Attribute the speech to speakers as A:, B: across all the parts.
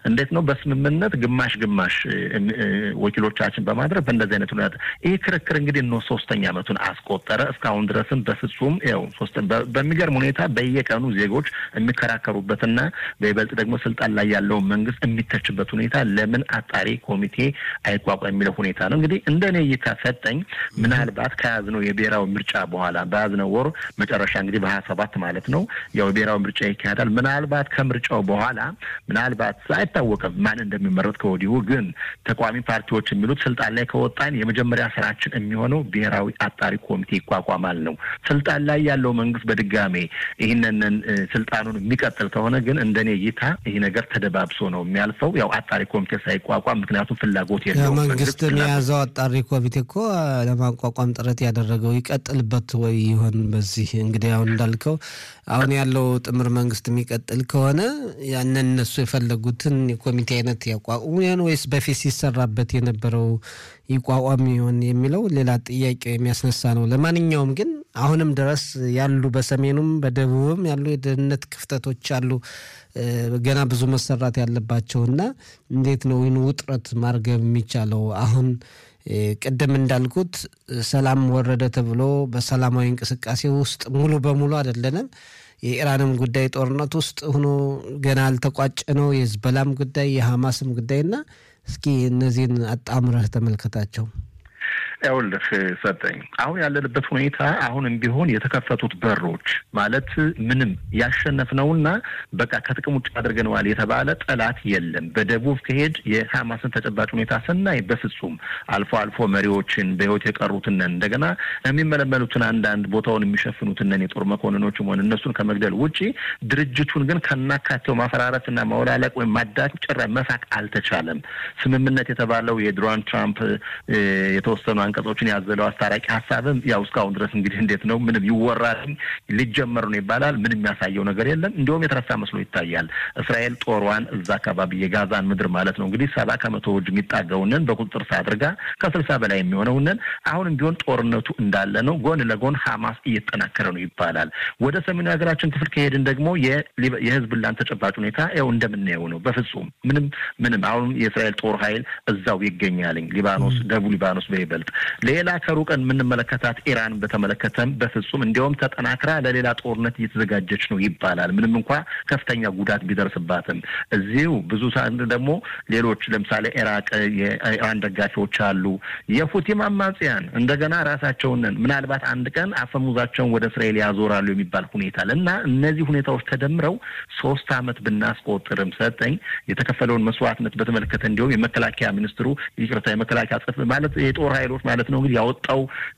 A: እንዴት ነው በስምምነት ግማሽ ግማሽ ወኪሎቻችን በማድረግ በእንደዚህ አይነት ሁኔታ ይህ ክርክር እንግዲህ ነው ሶስተኛ ዓመቱን አስቆጠረ። እስካሁን ድረስም በፍጹም ያው ሶስት በሚገርም ሁኔታ በየቀኑ ዜጎች የሚከራከሩበትና በይበልጥ ደግሞ ስልጣን ላይ ያለውን መንግስት የሚተችበት ሁኔታ ለምን አጣሪ ኮሚቴ አይቋቋም የሚለው ሁኔታ ነው። እንግዲህ እንደ እኔ እይታ ሰጠኝ ምናልባት ከያዝነው የብሔራዊ ምርጫ በኋላ በያዝነው ወር መጨረሻ እንግዲህ በሀያ ሰባት ማለት ነው ያው የብሔራዊ ምርጫ ይካሄዳል። ምናልባት ከምርጫው በኋላ ምናልባት አይታወቅም ማን እንደሚመረጥ ከወዲሁ ግን ተቃዋሚ ፓርቲዎች የሚሉት ስልጣን ላይ ከወጣን የመጀመሪያ ስራችን የሚሆነው ብሔራዊ አጣሪ ኮሚቴ ይቋቋማል ነው። ስልጣን ላይ ያለው መንግስት በድጋሜ ይህንን ስልጣኑን የሚቀጥል ከሆነ ግን እንደኔ እይታ ይህ ነገር ተደባብሶ ነው የሚያልፈው። ያው አጣሪ ኮሚቴ ሳይቋቋም ምክንያቱም ፍላጎት የለውም።
B: መንግስትን የያዘው አጣሪ ኮሚቴ እኮ ለማቋቋም ጥረት ያደረገው ይቀጥልበት ወይ ይሆን? በዚህ እንግዲህ አሁን እንዳልከው አሁን ያለው ጥምር መንግስት የሚቀጥል ከሆነ ያንን እነሱ የፈለጉትን የኮሚቴ አይነት ያቋቁሙ ይሆን ወይስ በፊት ሲሰራበት የነበረው ይቋቋም ይሆን የሚለው ሌላ ጥያቄ የሚያስነሳ ነው። ለማንኛውም ግን አሁንም ድረስ ያሉ በሰሜኑም በደቡብም ያሉ የደህንነት ክፍተቶች አሉ ገና ብዙ መሰራት ያለባቸውና እንዴት ነው ይህን ውጥረት ማርገብ የሚቻለው? አሁን ቅድም እንዳልኩት ሰላም ወረደ ተብሎ በሰላማዊ እንቅስቃሴ ውስጥ ሙሉ በሙሉ አይደለንም። የኢራንም ጉዳይ ጦርነት ውስጥ ሆኖ ገና አልተቋጨ ነው። የህዝበላም ጉዳይ የሐማስም ጉዳይና እስኪ እነዚህን አጣምረህ ተመልከታቸው።
A: ይኸውልህ ሰጠኝ አሁን ያለንበት ሁኔታ አሁንም ቢሆን የተከፈቱት በሮች ማለት ምንም ያሸነፍነውና በቃ ከጥቅም ውጭ አድርገነዋል የተባለ ጠላት የለም። በደቡብ ከሄድ የሀማስን ተጨባጭ ሁኔታ ስናይ በፍጹም አልፎ አልፎ መሪዎችን በህይወት የቀሩትነን እንደገና የሚመለመሉትን አንዳንድ ቦታውን የሚሸፍኑትነን የጦር መኮንኖችም ሆነ እነሱን ከመግደል ውጪ ድርጅቱን ግን ከናካቴው ማፈራረስና ማውላለቅ ወይም ማዳት ጭራ መሳቅ አልተቻለም። ስምምነት የተባለው የዶናልድ ትራምፕ የተወሰኑ አንቀጾችን ያዘለው አስታራቂ ሀሳብም ያው እስካሁን ድረስ እንግዲህ እንዴት ነው ምንም ይወራል ሊጀመር ነው ይባላል። ምንም የሚያሳየው ነገር የለም። እንዲሁም የተረሳ መስሎ ይታያል። እስራኤል ጦሯን እዛ አካባቢ የጋዛን ምድር ማለት ነው እንግዲህ ሰባ ከመቶ እጅ የሚጣገውንን በቁጥጥር ስር አድርጋ ከስልሳ በላይ የሚሆነውንን አሁንም ቢሆን ጦርነቱ እንዳለ ነው። ጎን ለጎን ሀማስ እየተጠናከረ ነው ይባላል። ወደ ሰሜኑ ሀገራችን ክፍል ከሄድን ደግሞ የህዝብላን ተጨባጭ ሁኔታ ያው እንደምናየው ነው። በፍጹም ምንም ምንም አሁን የእስራኤል ጦር ኃይል እዛው ይገኛልኝ ሊባኖስ፣ ደቡብ ሊባኖስ በይበልጥ ሌላ ከሩቀን የምንመለከታት ኢራን በተመለከተም በፍጹም እንዲያውም ተጠናክራ ለሌላ ጦርነት እየተዘጋጀች ነው ይባላል። ምንም እንኳ ከፍተኛ ጉዳት ቢደርስባትም እዚሁ ብዙ ደግሞ ሌሎች ለምሳሌ ኢራቅ የኢራን ደጋፊዎች አሉ፣ የሁቲም አማጽያን እንደገና ራሳቸውን ምናልባት አንድ ቀን አፈሙዛቸውን ወደ እስራኤል ያዞራሉ የሚባል ሁኔታ እና እነዚህ ሁኔታዎች ተደምረው ሶስት ዓመት ብናስቆጥርም ሰጠኝ የተከፈለውን መስዋዕትነት በተመለከተ እንዲሁም የመከላከያ ሚኒስትሩ ይቅርታ የመከላከያ ጽፍ ማለት የጦር ኃይሎች ማለት ነው እንግዲህ ያወጣው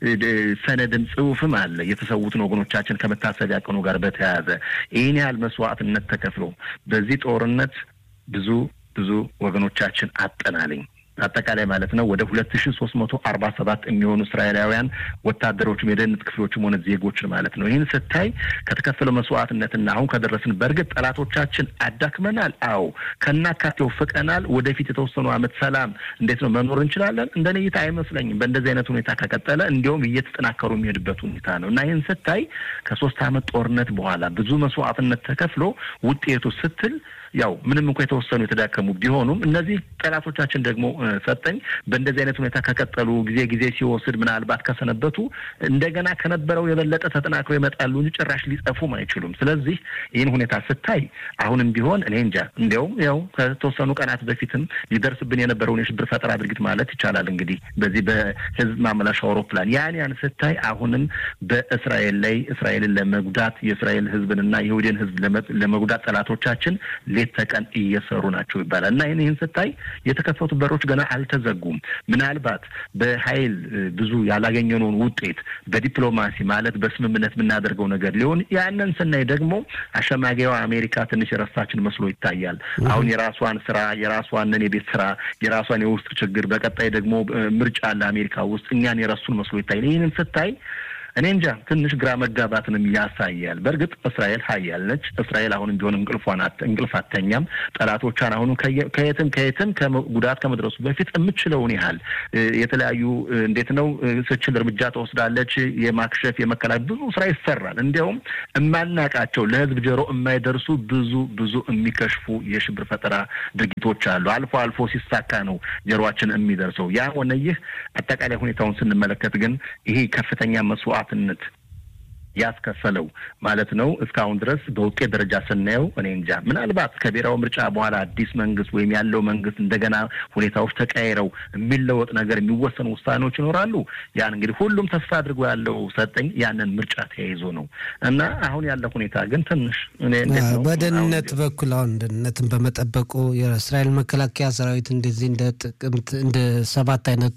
A: ሰነድም ጽሁፍም አለ የተሰዉትን ወገኖቻችን ከመታሰቢያ ቀኑ ጋር በተያያዘ ይህን ያህል መስዋዕትነት ተከፍሎ በዚህ ጦርነት ብዙ ብዙ ወገኖቻችን አጠናልኝ አጠቃላይ ማለት ነው ወደ ሁለት ሺ ሶስት መቶ አርባ ሰባት የሚሆኑ እስራኤላውያን ወታደሮችም የደህንነት ክፍሎችም ሆነ ዜጎችን ማለት ነው። ይህን ስታይ ከተከፈለው መስዋዕትነትና አሁን ከደረስን በእርግጥ ጠላቶቻችን አዳክመናል። አዎ ከናካቴው ፍቀናል። ወደፊት የተወሰኑ ዓመት ሰላም እንዴት ነው መኖር እንችላለን? እንደ እይታ አይመስለኝም። በእንደዚህ አይነት ሁኔታ ከቀጠለ እንዲያውም እየተጠናከሩ የሚሄድበት ሁኔታ ነው እና ይህን ስታይ ከሶስት ዓመት ጦርነት በኋላ ብዙ መስዋዕትነት ተከፍሎ ውጤቱ ስትል ያው ምንም እንኳ የተወሰኑ የተዳከሙ ቢሆኑም እነዚህ ጠላቶቻችን ደግሞ ሰጠኝ በእንደዚህ አይነት ሁኔታ ከቀጠሉ ጊዜ ጊዜ ሲወስድ ምናልባት ከሰነበቱ እንደገና ከነበረው የበለጠ ተጠናክረው ይመጣሉ እንጂ ጭራሽ ሊጠፉም አይችሉም። ስለዚህ ይህን ሁኔታ ስታይ አሁንም ቢሆን እኔ እንጃ እንዲያውም ያው ከተወሰኑ ቀናት በፊትም ሊደርስብን የነበረውን የሽብር ፈጠራ ድርጊት ማለት ይቻላል እንግዲህ በዚህ በህዝብ ማመላሻ አውሮፕላን ያን ያን ስታይ አሁንም በእስራኤል ላይ እስራኤልን ለመጉዳት የእስራኤል ህዝብንና የይሁድን ህዝብ ለመጉዳት ጠላቶቻችን ሌት ተቀን እየሰሩ ናቸው ይባላል እና ይህን ይህን ስታይ የተከፈቱ በሮች ገና አልተዘጉም። ምናልባት በኃይል ብዙ ያላገኘነውን ውጤት በዲፕሎማሲ ማለት በስምምነት የምናደርገው ነገር ሊሆን ያንን ስናይ ደግሞ አሸማጊዋ አሜሪካ ትንሽ የረሳችን መስሎ ይታያል። አሁን የራሷን ስራ የራሷንን የቤት ስራ የራሷን የውስጥ ችግር በቀጣይ ደግሞ ምርጫ አለ አሜሪካ ውስጥ እኛን የረሱን መስሎ ይታያል። ይህንን ስታይ እኔ እንጃ ትንሽ ግራ መጋባትንም ያሳያል። በእርግጥ እስራኤል ሀያል ነች። እስራኤል አሁንም ቢሆን እንቅልፏን እንቅልፍ አተኛም። ጠላቶቿን አሁንም ከየትም ከየትም ጉዳት ከመድረሱ በፊት የምችለውን ያህል የተለያዩ እንዴት ነው ስችል እርምጃ ትወስዳለች። የማክሸፍ የመከላከል ብዙ ስራ ይሰራል። እንዲያውም የማናቃቸው ለህዝብ ጆሮ የማይደርሱ ብዙ ብዙ የሚከሽፉ የሽብር ፈጠራ ድርጊቶች አሉ። አልፎ አልፎ ሲሳካ ነው ጆሮአችን የሚደርሰው። ያ ሆነ ይህ አጠቃላይ ሁኔታውን ስንመለከት ግን ይሄ ከፍተኛ መስዋዕትነት ያስከፈለው ማለት ነው። እስካሁን ድረስ በውጤት ደረጃ ስናየው እኔ እንጃ ምናልባት ከብሔራዊ ምርጫ በኋላ አዲስ መንግስት ወይም ያለው መንግስት እንደገና ሁኔታዎች ተቀያይረው የሚለወጥ ነገር የሚወሰኑ ውሳኔዎች ይኖራሉ። ያን እንግዲህ ሁሉም ተስፋ አድርጎ ያለው ሰጠኝ ያንን ምርጫ ተያይዞ ነው እና አሁን ያለ ሁኔታ ግን ትንሽ
B: በደህንነት በኩል አሁን ደህንነትን በመጠበቁ የእስራኤል መከላከያ ሰራዊት እንደዚህ እንደ ጥቅምት እንደ ሰባት አይነቱ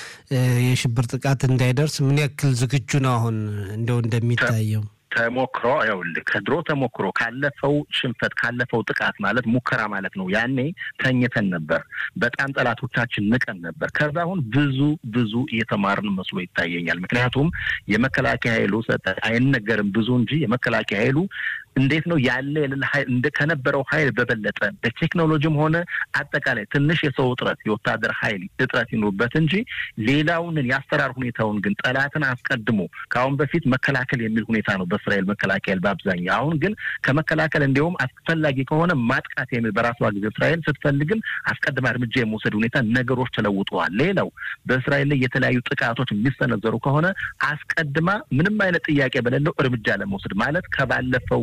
B: የሽብር ጥቃት እንዳይደርስ ምን ያክል ዝግጁ ነው አሁን እንደው እንደሚታየው?
A: ተሞክሮ ይኸውልህ ከድሮ ተሞክሮ ካለፈው ሽንፈት ካለፈው ጥቃት ማለት ሙከራ ማለት ነው። ያኔ ተኝተን ነበር፣ በጣም ጠላቶቻችን ንቀን ነበር። ከዛ አሁን ብዙ ብዙ እየተማርን መስሎ ይታየኛል። ምክንያቱም የመከላከያ ኃይሉ አይነገርም ብዙ እንጂ የመከላከያ ኃይሉ እንዴት ነው ያለ የሌለ ኃይል እንደ ከነበረው ኃይል በበለጠ በቴክኖሎጂም ሆነ አጠቃላይ ትንሽ የሰው እጥረት የወታደር ኃይል እጥረት ይኑርበት እንጂ ሌላውን የአሰራር ሁኔታውን ግን ጠላትን አስቀድሞ ከአሁን በፊት መከላከል የሚል ሁኔታ ነው በእስራኤል መከላከል በአብዛኛው። አሁን ግን ከመከላከል እንዲሁም አስፈላጊ ከሆነ ማጥቃት የሚል በራሷ ጊዜ እስራኤል ስትፈልግም አስቀድማ እርምጃ የመውሰድ ሁኔታ ነገሮች ተለውጠዋል። ሌላው በእስራኤል ላይ የተለያዩ ጥቃቶች የሚሰነዘሩ ከሆነ አስቀድማ ምንም አይነት ጥያቄ በሌለው እርምጃ ለመውሰድ ማለት ከባለፈው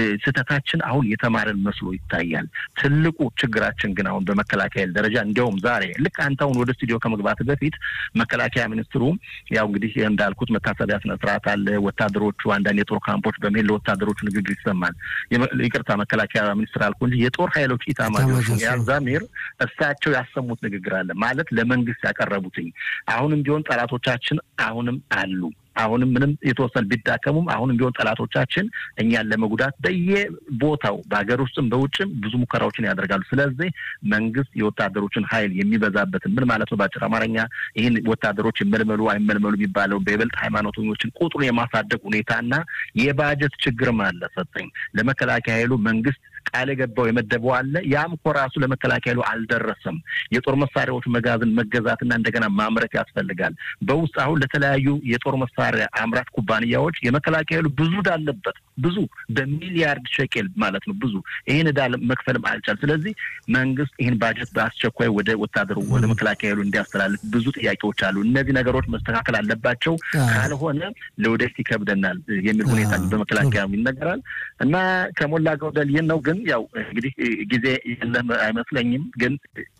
A: ስህተታችን አሁን የተማረን መስሎ ይታያል። ትልቁ ችግራችን ግን አሁን በመከላከያ ደረጃ እንዲያውም ዛሬ ልክ አንተ አሁን ወደ ስቱዲዮ ከመግባት በፊት መከላከያ ሚኒስትሩ ያው እንግዲህ እንዳልኩት መታሰቢያ ስነ ስርዓት አለ። ወታደሮቹ አንዳንድ የጦር ካምፖች በመሄድ ለወታደሮቹ ንግግር ይሰማል። ይቅርታ መከላከያ ሚኒስትር አልኩ እንጂ የጦር ኃይሎች ኢታማዦር ያዛሚር እሳቸው ያሰሙት ንግግር አለ ማለት ለመንግስት ያቀረቡትኝ አሁንም ቢሆን ጠላቶቻችን አሁንም አሉ አሁንም ምንም የተወሰነ ቢዳከሙም አሁንም ቢሆን ጠላቶቻችን እኛን ለመጉዳት በየቦታው በሀገር ውስጥም በውጭም ብዙ ሙከራዎችን ያደርጋሉ። ስለዚህ መንግስት የወታደሮችን ኃይል የሚበዛበትን ምን ማለት ነው? በአጭር አማርኛ ይህን ወታደሮች ይመልመሉ አይመልመሉ የሚባለው በይበልጥ ሃይማኖተኞችን ቁጥሩን የማሳደግ ሁኔታና የባጀት ችግርም አለ። ሰጠኝ ለመከላከያ ኃይሉ መንግስት ቃል የገባው የመደበው አለ። ያም እኮ ራሱ ለመከላከያ ኃይሉ አልደረሰም። የጦር መሳሪያዎች መጋዘን መገዛትና እንደገና ማምረት ያስፈልጋል። በውስጥ አሁን ለተለያዩ የጦር መሳሪያ አምራች ኩባንያዎች የመከላከያ ኃይሉ ብዙ ዕዳ አለበት። ብዙ በሚሊያርድ ሸቄል ማለት ነው። ብዙ ይህን ዕዳ መክፈልም አልቻል። ስለዚህ መንግስት ይህን ባጀት በአስቸኳይ ወደ ወታደሩ ወደ መከላከያ ኃይሉ እንዲያስተላልፍ ብዙ ጥያቄዎች አሉ። እነዚህ ነገሮች መስተካከል አለባቸው። ካልሆነ ለወደፊት ይከብደናል የሚል ሁኔታ በመከላከያ ይነገራል እና ከሞላ ጎደል ይህን ነው ግን ያው እንግዲህ ጊዜ የለም አይመስለኝም። ግን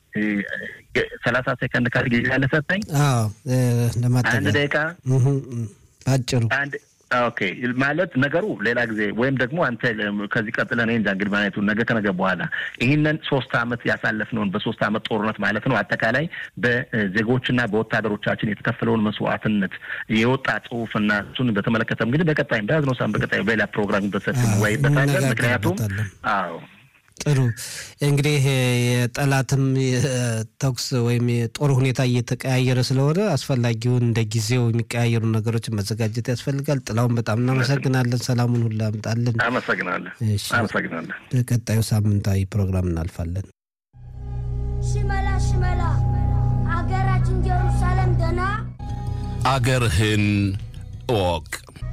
A: ሰላሳ ሴከንድ ካል ጊዜ ያለ ሰጠኝ አንድ ደቂቃ
B: አጭሩ
A: አንድ ኦኬ ማለት ነገሩ ሌላ ጊዜ ወይም ደግሞ አንተ ከዚህ ቀጥለን እኔ እንጃ እንግዲህ ማለቱ ነገ ከነገ በኋላ ይህንን ሶስት አመት ያሳለፍነውን በሶስት አመት ጦርነት ማለት ነው አጠቃላይ በዜጎችና በወታደሮቻችን የተከፈለውን መስዋዕትነት የወጣ ጽሁፍና እሱን በተመለከተ እንግዲህ በቀጣይ በያዝነው ሳምንት በቀጣይ በሌላ ፕሮግራም በሰፊ እንወያይበታለን። ምክንያቱም አዎ
B: ጥሩ እንግዲህ የጠላትም የተኩስ ወይም የጦር ሁኔታ እየተቀያየረ ስለሆነ አስፈላጊውን እንደ ጊዜው የሚቀያየሩ ነገሮችን መዘጋጀት ያስፈልጋል። ጥላውን በጣም እናመሰግናለን። ሰላሙን ሁሉ አምጣልን።
A: አመሰግናለን። አመሰግናለን።
B: በቀጣዩ ሳምንታዊ ፕሮግራም እናልፋለን።
C: ሽመላ ሽመላ አገራችን ጀሩሳሌም ደና
D: አገርህን እወቅ።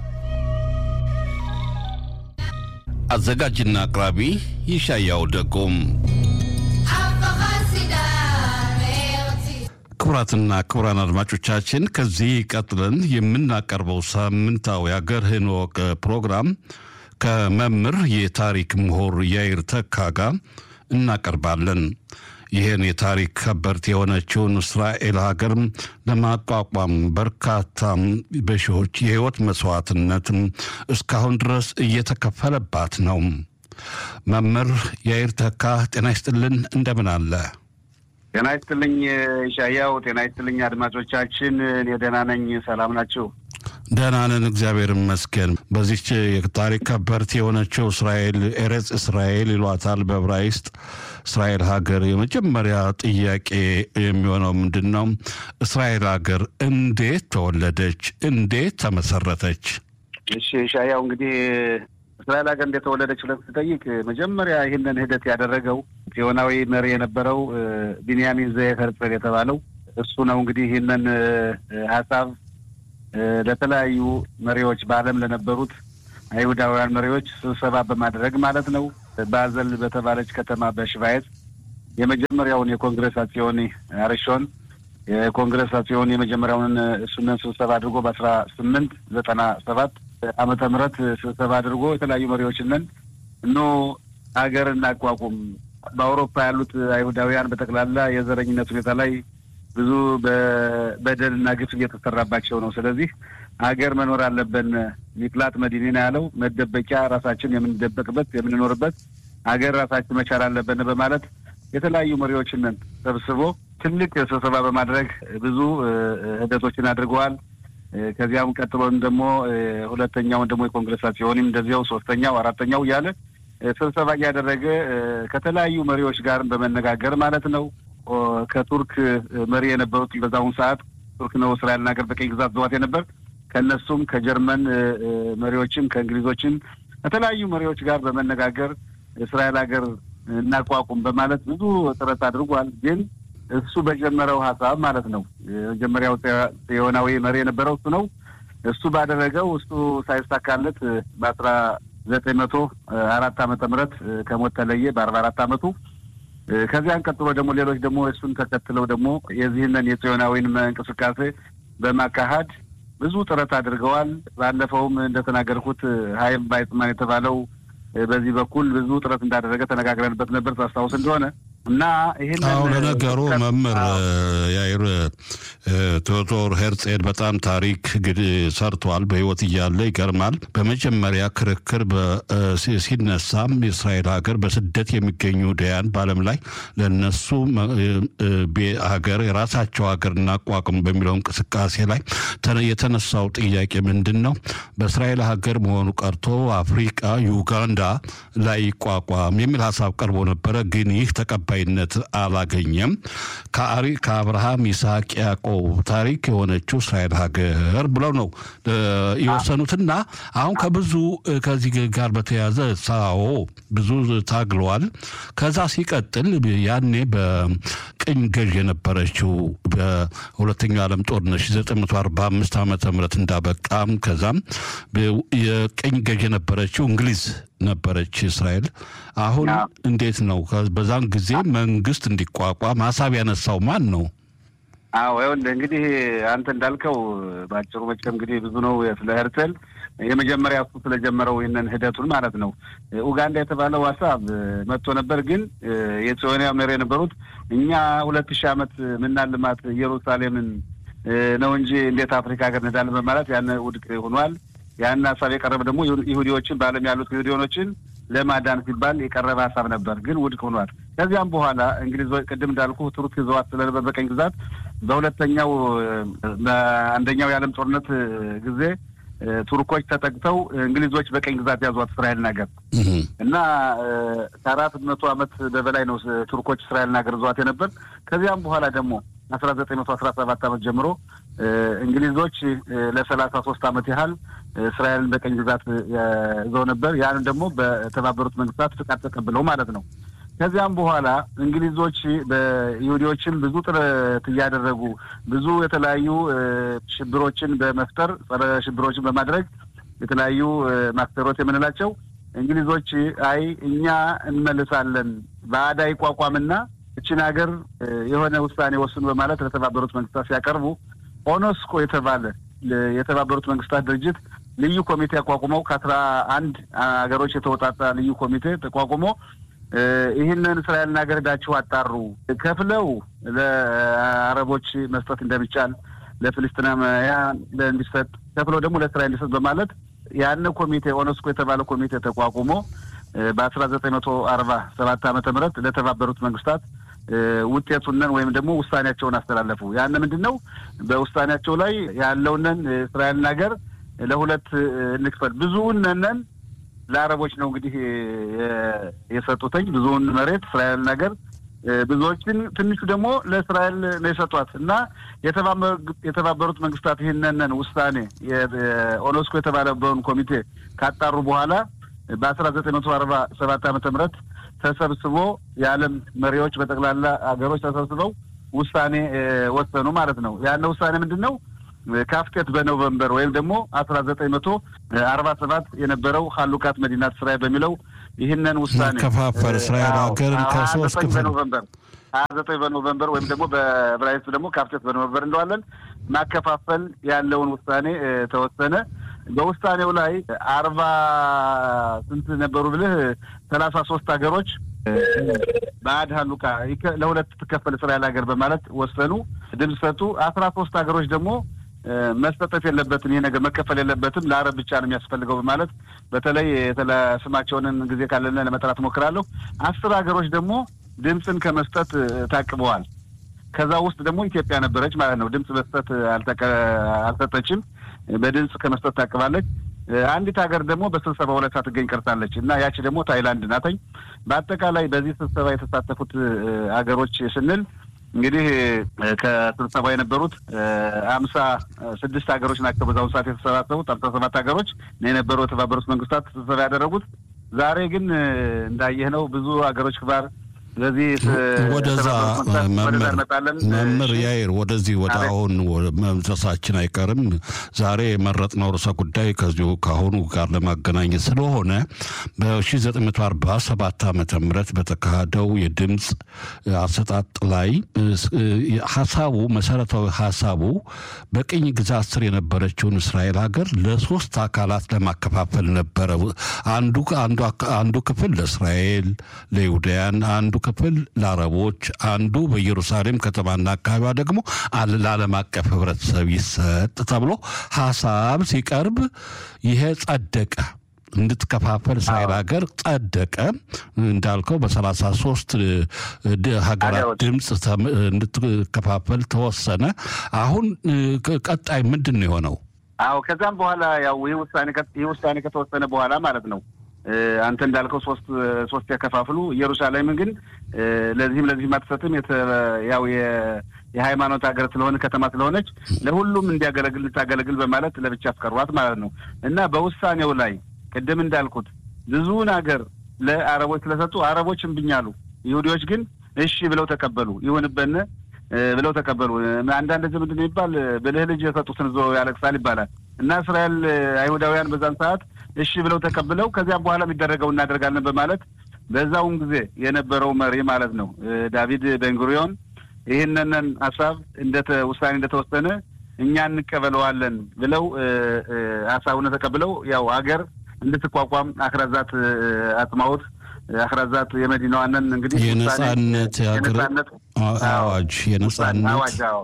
D: አዘጋጅና አቅራቢ ይሻያው ደጎም። ክቡራትና ክቡራን አድማጮቻችን ከዚህ ቀጥለን የምናቀርበው ሳምንታዊ አገርህን እወቅ ፕሮግራም ከመምህር የታሪክ ምሁር ያይር ተካ ጋር እናቀርባለን። ይህን የታሪክ ከበርት የሆነችውን እስራኤል ሀገር ለማቋቋም በርካታ በሺዎች የህይወት መስዋዕትነት እስካሁን ድረስ እየተከፈለባት ነው። መምህር ያይር ተካ ጤና ይስጥልን፣ እንደምን አለ?
E: ጤና ይስጥልኝ ሻያው። ጤና ይስጥልኝ አድማጮቻችን። እኔ ደህና ነኝ። ሰላም ናችሁ?
D: ደህና ነን፣ እግዚአብሔር ይመስገን። በዚች የታሪክ ከበርት የሆነችው እስራኤል ኤሬጽ እስራኤል ይሏታል በዕብራይስጥ እስራኤል ሀገር የመጀመሪያ ጥያቄ የሚሆነው ምንድን ነው? እስራኤል ሀገር እንዴት ተወለደች? እንዴት ተመሰረተች?
E: እሺ ሻያው እንግዲህ እስራኤል ሀገር እንዴት ተወለደች ብለህ ስትጠይቅ መጀመሪያ ይህንን ሂደት ያደረገው ጽዮናዊ መሪ የነበረው ቢንያሚን ዘየት ሄርጽል የተባለው እሱ ነው። እንግዲህ ይህንን ሀሳብ ለተለያዩ መሪዎች በዓለም ለነበሩት አይሁዳውያን መሪዎች ስብሰባ በማድረግ ማለት ነው ባዘል በተባለች ከተማ በሽቫይት የመጀመሪያውን የኮንግረስ አጽዮኒ አርሾን የኮንግረስ አጽዮን የመጀመሪያውን እሱንን ስብሰባ አድርጎ በአስራ ስምንት ዘጠና ሰባት ዓመተ ምህረት ስብሰባ አድርጎ የተለያዩ መሪዎችንን እኖ ሀገር እናቋቁም በአውሮፓ ያሉት አይሁዳውያን በጠቅላላ የዘረኝነት ሁኔታ ላይ ብዙ በበደልና ግፍ እየተሰራባቸው ነው። ስለዚህ ሀገር መኖር አለብን። ሚቅላት መዲኒና ያለው መደበቂያ ራሳችን የምንደበቅበት የምንኖርበት ሀገር ራሳችን መቻል አለብን በማለት የተለያዩ መሪዎችንን ሰብስቦ ትልቅ ስብሰባ በማድረግ ብዙ ሂደቶችን አድርገዋል። ከዚያም ቀጥሎን ደግሞ ሁለተኛውን ደግሞ የኮንግረስ ሲሆንም እንደዚያው ሶስተኛው፣ አራተኛው እያለ ስብሰባ እያደረገ ከተለያዩ መሪዎች ጋር በመነጋገር ማለት ነው ከቱርክ መሪ የነበሩት በዛውን ሰዓት ቱርክ ነው እስራኤልን ሀገር በቀኝ ግዛት ዘዋት የነበር ከእነሱም ከጀርመን መሪዎችም ከእንግሊዞችም ከተለያዩ መሪዎች ጋር በመነጋገር እስራኤል ሀገር እናቋቁም በማለት ብዙ ጥረት አድርጓል። ግን እሱ በጀመረው ሀሳብ ማለት ነው የመጀመሪያው ጽዮናዊ መሪ የነበረው እሱ ነው። እሱ ባደረገው እሱ ሳይሳካለት በአስራ ዘጠኝ መቶ አራት ዓመተ ምህረት ከሞት ተለየ በአርባ አራት ዓመቱ ከዚያን ቀጥሎ ደግሞ ሌሎች ደግሞ እሱን ተከትለው ደግሞ የዚህንን የጽዮናዊን እንቅስቃሴ በማካሄድ ብዙ ጥረት አድርገዋል። ባለፈውም እንደተናገርኩት ሀይም ባይጽማን የተባለው በዚህ በኩል ብዙ ጥረት እንዳደረገ ተነጋግረንበት ነበር ታስታውስ እንደሆነ እና ይህን
D: አዎ ለነገሩ መምህር ያይር ቴዎዶር ሄርጼል በጣም ታሪክ ሰርቷል። በህይወት እያለ ይገርማል። በመጀመሪያ ክርክር ሲነሳም የእስራኤል ሀገር በስደት የሚገኙ ዳያን በዓለም ላይ ለነሱ ሀገር የራሳቸው ሀገር እናቋቁም በሚለው እንቅስቃሴ ላይ የተነሳው ጥያቄ ምንድን ነው? በእስራኤል ሀገር መሆኑ ቀርቶ አፍሪቃ ዩጋንዳ ላይ ይቋቋም የሚል ሀሳብ ቀርቦ ነበረ። ግን ይህ ተቀባይነት አላገኘም። ከአብርሃም ይስሐቅ፣ ያዕቆብ ታሪክ የሆነችው እስራኤል ሀገር ብለው ነው የወሰኑትና አሁን ከብዙ ከዚህ ጋር በተያያዘ ሳዎ ብዙ ታግለዋል። ከዛ ሲቀጥል ያኔ በቅኝ ገዥ የነበረችው በሁለተኛው ዓለም ጦርነት 945 ዓመተ ምህረት እንዳበቃም ከዛም የቅኝ ገዥ የነበረችው እንግሊዝ ነበረች እስራኤል። አሁን እንዴት ነው? በዛን ጊዜ መንግስት እንዲቋቋም ሀሳብ ያነሳው ማን ነው?
E: አዎ ይኸውልህ እንግዲህ አንተ እንዳልከው በአጭሩ መቼም እንግዲህ ብዙ ነው ስለ ሄርተል የመጀመሪያ እሱ ስለጀመረው ይህንን ሂደቱን ማለት ነው። ኡጋንዳ የተባለው ሀሳብ መጥቶ ነበር። ግን የጽዮናዊ መሪ የነበሩት እኛ ሁለት ሺህ ዓመት ምናልማት ኢየሩሳሌምን ነው እንጂ እንዴት አፍሪካ ሀገር እንሄዳለን በማለት ያን ውድቅ ሆኗል። ያን ሀሳብ የቀረበ ደግሞ ይሁዲዎችን በዓለም ያሉት ይሁዲዮኖችን ለማዳን ሲባል የቀረበ ሀሳብ ነበር፣ ግን ውድቅ ሆኗል። ከዚያም በኋላ እንግሊዞች ቅድም እንዳልኩ ቱርክ ይዘዋት ስለነበር በቀኝ ግዛት በሁለተኛው በአንደኛው የዓለም ጦርነት ጊዜ ቱርኮች ተጠቅተው እንግሊዞች በቀኝ ግዛት ያዟት እስራኤልን ሀገር እና ከአራት መቶ ዓመት በበላይ ነው ቱርኮች እስራኤልን ሀገር ይዘዋት የነበር። ከዚያም በኋላ ደግሞ አስራ ዘጠኝ መቶ አስራ ሰባት ዓመት ጀምሮ እንግሊዞች ለሰላሳ ሶስት ዓመት ያህል እስራኤልን በቀኝ ግዛት ይዘው ነበር። ያን ደግሞ በተባበሩት መንግስታት ፍቃድ ተቀብለው ማለት ነው። ከዚያም በኋላ እንግሊዞች በይሁዲዎችን ብዙ ጥረት እያደረጉ ብዙ የተለያዩ ሽብሮችን በመፍጠር ጸረ ሽብሮችን በማድረግ የተለያዩ ማክተሮት የምንላቸው እንግሊዞች አይ እኛ እንመልሳለን ባዕዳ ይቋቋምና እችን ሀገር የሆነ ውሳኔ ወስኑ በማለት ለተባበሩት መንግስታት ሲያቀርቡ ኦኖስኮ የተባለ የተባበሩት መንግስታት ድርጅት ልዩ ኮሚቴ አቋቁመው ከአስራ አንድ ሀገሮች የተወጣጣ ልዩ ኮሚቴ ተቋቁሞ ይህንን እስራኤልን ሀገር ሄዳችሁ አጣሩ፣ ከፍለው ለአረቦች መስጠት እንደሚቻል ለፍልስጥናውያን እንዲሰጥ ከፍለው ደግሞ ለእስራኤል እንዲሰጥ በማለት ያን ኮሚቴ ኦነስኮ የተባለ ኮሚቴ ተቋቁሞ በአስራ ዘጠኝ መቶ አርባ ሰባት ዓመተ ምህረት ለተባበሩት መንግስታት ውጤቱንን ወይም ደግሞ ውሳኔያቸውን አስተላለፉ። ያን ምንድን ነው? በውሳኔያቸው ላይ ያለውንን እስራኤልን ሀገር ለሁለት እንክፈል፣ ብዙውን ነን ለአረቦች ነው እንግዲህ የሰጡተኝ ብዙውን መሬት እስራኤል ነገር ብዙዎችን ትንሹ ደግሞ ለእስራኤል ነው የሰጧት እና የተባበሩት መንግስታት ይህንን ውሳኔ ኦኔስኮ የተባለበውን ኮሚቴ ካጣሩ በኋላ በአስራ ዘጠኝ መቶ አርባ ሰባት ዓመተ ምህረት ተሰብስቦ የዓለም መሪዎች በጠቅላላ ሀገሮች ተሰብስበው ውሳኔ ወሰኑ ማለት ነው። ያነ ውሳኔ ምንድን ነው? ካፍቴት በኖቨምበር ወይም ደግሞ አስራ ዘጠኝ መቶ አርባ ሰባት የነበረው ሀሉቃት መዲናት እስራኤል በሚለው ይህንን ውሳኔ
D: ከፋፈል እስራኤል ሀገርን ከሶስት ክፍል
E: በኖቨምበር ሀያ ዘጠኝ በኖቨምበር ወይም ደግሞ በዕብራይስጥ ደግሞ ካፍቴት በኖቨምበር እንደዋለን ማከፋፈል ያለውን ውሳኔ ተወሰነ። በውሳኔው ላይ አርባ ስንት ነበሩ ብልህ ሰላሳ ሶስት ሀገሮች በአድ ሀሉቃ ለሁለት ትከፈል እስራኤል ሀገር በማለት ወሰኑ፣ ድምፅ ሰጡ። አስራ ሶስት ሀገሮች ደግሞ መስጠጠት የለበትም ይሄ ነገር መከፈል የለበትም ለአረብ ብቻ ነው የሚያስፈልገው በማለት በተለይ ስማቸውንን ጊዜ ካለን ለመጥራት ሞክራለሁ። አስር ሀገሮች ደግሞ ድምፅን ከመስጠት ታቅበዋል። ከዛ ውስጥ ደግሞ ኢትዮጵያ ነበረች ማለት ነው። ድምፅ መስጠት አልሰጠችም፣ በድምፅ ከመስጠት ታቅባለች። አንዲት ሀገር ደግሞ በስብሰባው ላይ ሳትገኝ ቀርታለች እና ያቺ ደግሞ ታይላንድ ናተኝ። በአጠቃላይ በዚህ ስብሰባ የተሳተፉት ሀገሮች ስንል እንግዲህ ከስብሰባ የነበሩት አምሳ ስድስት ሀገሮች ናቸው። በዛውን ሰዓት የተሰባሰቡት አምሳ ሰባት ሀገሮች የነበሩ የተባበሩት መንግስታት ስብሰባ ያደረጉት። ዛሬ ግን እንዳየህ ነው ብዙ ሀገሮች ክባር ስለዚህ
D: ወደዛ መምህር ያይር ወደዚህ ወደ አሁን መምሰሳችን አይቀርም። ዛሬ የመረጥነው ርዕሰ ጉዳይ ከዚሁ ከአሁኑ ጋር ለማገናኘት ስለሆነ በ1947 ዓመተ ምህረት በተካሄደው የድምፅ አሰጣጥ ላይ ሀሳቡ መሰረታዊ ሀሳቡ በቅኝ ግዛት ስር የነበረችውን እስራኤል ሀገር ለሶስት አካላት ለማከፋፈል ነበረ። አንዱ አንዱ ክፍል ለእስራኤል ለይሁዳያን፣ አንዱ ክፍል ለአረቦች፣ አንዱ በኢየሩሳሌም ከተማና አካባቢዋ ደግሞ ለዓለም አቀፍ ህብረተሰብ ይሰጥ ተብሎ ሀሳብ ሲቀርብ ይሄ ጸደቀ። እንድትከፋፈል እስራኤል ሀገር ጸደቀ። እንዳልከው በሰላሳ ሶስት ሀገራት ድምፅ እንድትከፋፈል ተወሰነ። አሁን ቀጣይ ምንድን ነው የሆነው?
E: አዎ ከዛም በኋላ ያው ይህ ውሳኔ ይህ ውሳኔ ከተወሰነ በኋላ ማለት ነው አንተ እንዳልከው ሶስት ሶስት ያከፋፍሉ። ኢየሩሳሌምን ግን ለዚህም ለዚህም አትሰጥም። ያው የሃይማኖት ሀገር ስለሆነ ከተማ ስለሆነች ለሁሉም እንዲያገለግል ልታገለግል በማለት ለብቻ አስቀሯት ማለት ነው እና በውሳኔው ላይ ቅድም እንዳልኩት ብዙውን ሀገር ለአረቦች ስለሰጡ አረቦች እምቢኝ አሉ። ይሁዲዎች ግን እሺ ብለው ተቀበሉ። ይሁንበን ብለው ተቀበሉ። አንዳንድ ጊዜ ምንድን ነው ይባል ብልህ ልጅ የሰጡትን ዞ ያለቅሳል ይባላል እና እስራኤል አይሁዳውያን በዛን ሰዓት እሺ ብለው ተቀብለው ከዚያም በኋላ የሚደረገው እናደርጋለን በማለት በዛውን ጊዜ የነበረው መሪ ማለት ነው ዳቪድ ቤንጉሪዮን ይህንንን ሀሳብ እንደተ ውሳኔ እንደተወሰነ እኛ እንቀበለዋለን ብለው ሀሳቡን ተቀብለው ያው ሀገር እንድትቋቋም አክራዛት አጽማዎት አክራዛት የመዲናዋንን እንግዲህ
D: የነጻነት የነጻነት አዋጅ የነጻነት
E: አዋጅ አዎ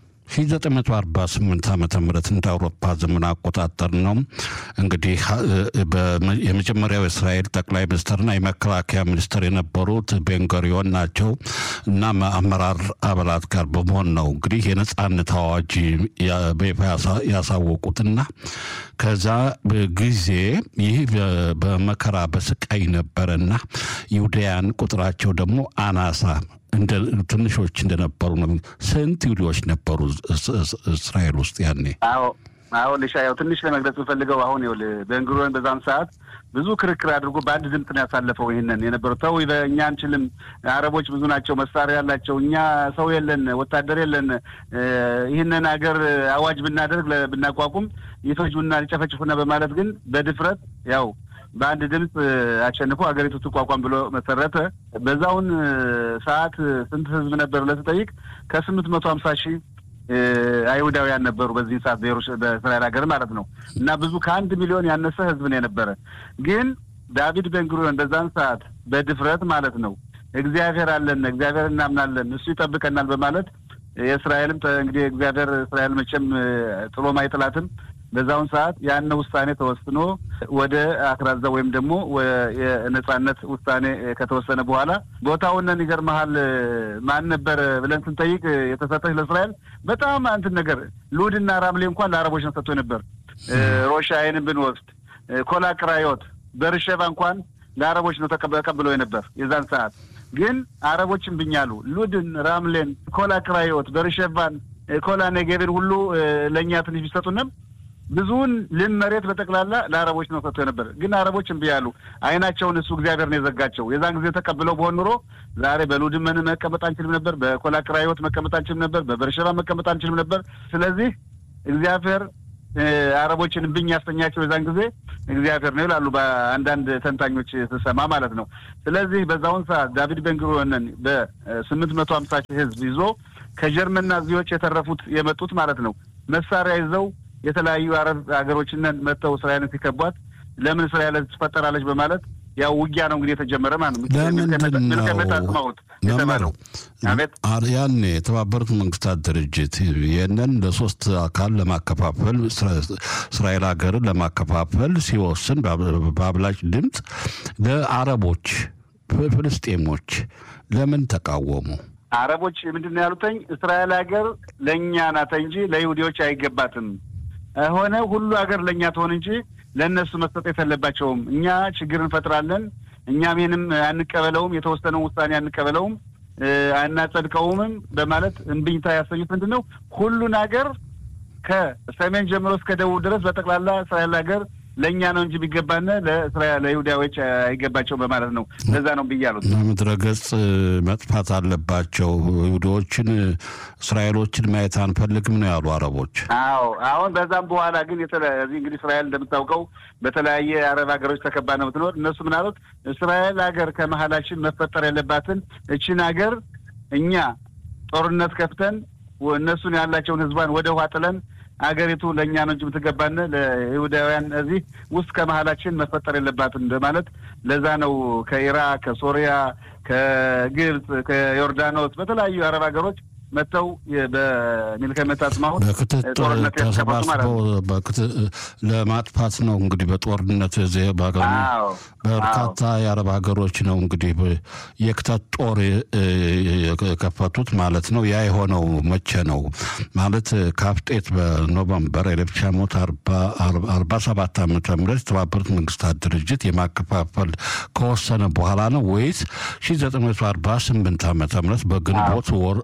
D: 1948 ዓመተ ምህረት እንደ አውሮፓ ዘመን አቆጣጠር ነው። እንግዲህ የመጀመሪያው የእስራኤል ጠቅላይ ሚኒስትርና የመከላከያ ሚኒስትር የነበሩት ቤንጎሪዮን ናቸው እና አመራር አባላት ጋር በመሆን ነው እንግዲህ የነጻነት አዋጅ በይፋ ያሳወቁትና ከዛ ጊዜ ይህ በመከራ በስቃይ ነበረና ይሁዳያን ቁጥራቸው ደግሞ አናሳ እንደ ትንሾች እንደነበሩ ነው። ስንት ይሁዲዎች ነበሩ እስራኤል ውስጥ ያኔ?
E: አዎ አዎ ልሻ ያው ትንሽ ለመግለጽ የምፈልገው አሁን ይኸውልህ ቤንጉሪዮን በዛም ሰዓት ብዙ ክርክር አድርጎ በአንድ ድምፅ ነው ያሳለፈው። ይህንን የነበረው ተው እኛ አንችልም፣ አረቦች ብዙ ናቸው፣ መሳሪያ ያላቸው፣ እኛ ሰው የለን፣ ወታደር የለን፣ ይህንን ሀገር አዋጅ ብናደርግ ብናቋቁም ይፈጁና ሊጨፈጭፉና በማለት ግን በድፍረት ያው በአንድ ድምፅ አሸንፎ ሀገሪቱ ትቋቋም ብሎ መሰረተ። በዛውን ሰዓት ስንት ህዝብ ነበር ለተጠይቅ ከስምንት መቶ ሀምሳ ሺህ አይሁዳውያን ነበሩ በዚህ ሰዓት በእስራኤል ሀገር ማለት ነው። እና ብዙ ከአንድ ሚሊዮን ያነሰ ህዝብ ነው የነበረ። ግን ዳቪድ ቤንጉሪዮን በዛን ሰዓት በድፍረት ማለት ነው እግዚአብሔር አለን፣ እግዚአብሔር እናምናለን፣ እሱ ይጠብቀናል በማለት የእስራኤልም እንግዲህ እግዚአብሔር እስራኤል መቼም ጥሎም አይጥላትም። በዛውን ሰዓት ያን ውሳኔ ተወስኖ ወደ አክራዛ ወይም ደግሞ የነጻነት ውሳኔ ከተወሰነ በኋላ ቦታውንን ይገርመሃል ማን ነበር ብለን ስንጠይቅ የተሰጠች ለእስራኤል በጣም አንትን ነገር ሉድና ራምሌ እንኳን ለአረቦች ነው ሰጥቶ ነበር። ሮሻይንን ብንወስድ ኮላ ቅራዮት በርሸባ እንኳን ለአረቦች ነው ተቀብለው የነበር የዛን ሰዓት ግን አረቦችን ብኛሉ ሉድን፣ ራምሌን፣ ኮላ ክራዮት፣ በርሸቫን፣ ኮላ ኔጌብን ሁሉ ለእኛ ትንሽ ቢሰጡንም ብዙውን ልን መሬት በጠቅላላ ለአረቦች ነው ሰጥቶ ነበር። ግን አረቦች እምቢ ያሉ አይናቸውን እሱ እግዚአብሔር ነው የዘጋቸው። የዛን ጊዜ ተቀብለው በሆን ኑሮ ዛሬ በሉድመን መቀመጥ አንችልም ነበር፣ በኮላ ክራዮት መቀመጥ አንችልም ነበር፣ በበርሸባ መቀመጥ አንችልም ነበር። ስለዚህ እግዚአብሔር አረቦችን እምቢኝ ያሰኛቸው የዛን ጊዜ እግዚአብሔር ነው ይላሉ በአንዳንድ ተንታኞች ስሰማ ማለት ነው። ስለዚህ በዛውን ሰዓት ዳቪድ ቤንጉሪዮንን በስምንት መቶ ሀምሳ ሺህ ህዝብ ይዞ ከጀርመን ናዚዎች የተረፉት የመጡት ማለት ነው መሳሪያ ይዘው የተለያዩ አረብ ሀገሮችን መጥተው እስራኤልን ሲከቧት ለምን እስራኤል ትፈጠራለች በማለት ያው ውጊያ ነው እንግዲህ የተጀመረ ማለት ነው።
D: ለምንድን
E: አጽማውት የተባለው
D: ያኔ የተባበሩት መንግስታት ድርጅት ይህንን ለሶስት አካል ለማከፋፈል እስራኤል ሀገርን ለማከፋፈል ሲወስን በአብላጭ ድምፅ ለአረቦች ፍልስጤሞች ለምን ተቃወሙ?
E: አረቦች ምንድን ነው ያሉተኝ? እስራኤል ሀገር ለእኛ ናት እንጂ ለይሁዲዎች አይገባትም ሆነ ሁሉ ሀገር ለእኛ ትሆን እንጂ ለእነሱ መስጠት የለባቸውም። እኛ ችግር እንፈጥራለን፣ እኛም ይህንም አንቀበለውም፣ የተወሰነውን ውሳኔ አንቀበለውም፣ አናጸድቀውምም በማለት እምቢኝታ ያሰኙት ምንድን ነው ሁሉን ሀገር ከሰሜን ጀምሮ እስከ ደቡብ ድረስ በጠቅላላ እስራኤል ሀገር ለእኛ ነው እንጂ ቢገባን ለይሁዳዎች አይገባቸው በማለት ነው። ለዛ ነው ብያሉት።
D: ምድረ ገጽ መጥፋት አለባቸው ይሁዳዎችን፣ እስራኤሎችን ማየት አንፈልግም ነው ያሉ አረቦች።
E: አዎ አሁን በዛም በኋላ ግን እዚህ እንግዲህ እስራኤል እንደምታውቀው በተለያየ አረብ ሀገሮች ተከባ ነው የምትኖር። እነሱ ምን አሉት? እስራኤል ሀገር ከመሀላችን መፈጠር የለባትን እችን ሀገር እኛ ጦርነት ከፍተን እነሱን ያላቸውን ህዝቧን ወደ ውሃ ጥለን አገሪቱ ለእኛ ነው እንጂ የምትገባን ለይሁዳውያን እዚህ ውስጥ ከመሀላችን መፈጠር የለባትም በማለት ለዛ ነው ከኢራቅ፣ ከሶሪያ፣ ከግብፅ፣ ከዮርዳኖስ በተለያዩ የአረብ ሀገሮች መጥተው በሚልከመት አጽማሁት
D: በክትትል ተሰባስበው ለማጥፋት ነው እንግዲህ በጦርነት ዜ በርካታ የአረብ ሀገሮች ነው እንግዲህ የክተት ጦር የከፈቱት ማለት ነው። ያ የሆነው መቼ ነው ማለት ካፍጤት በኖቨምበር ኤሌፍ ሺህ ሞት አርባ ሰባት ዓመተ ምህረት የተባበሩት መንግስታት ድርጅት የማከፋፈል ከወሰነ በኋላ ነው ወይስ ሺህ ዘጠኝ መቶ አርባ ስምንት ዓመተ ምህረት በግንቦት ወር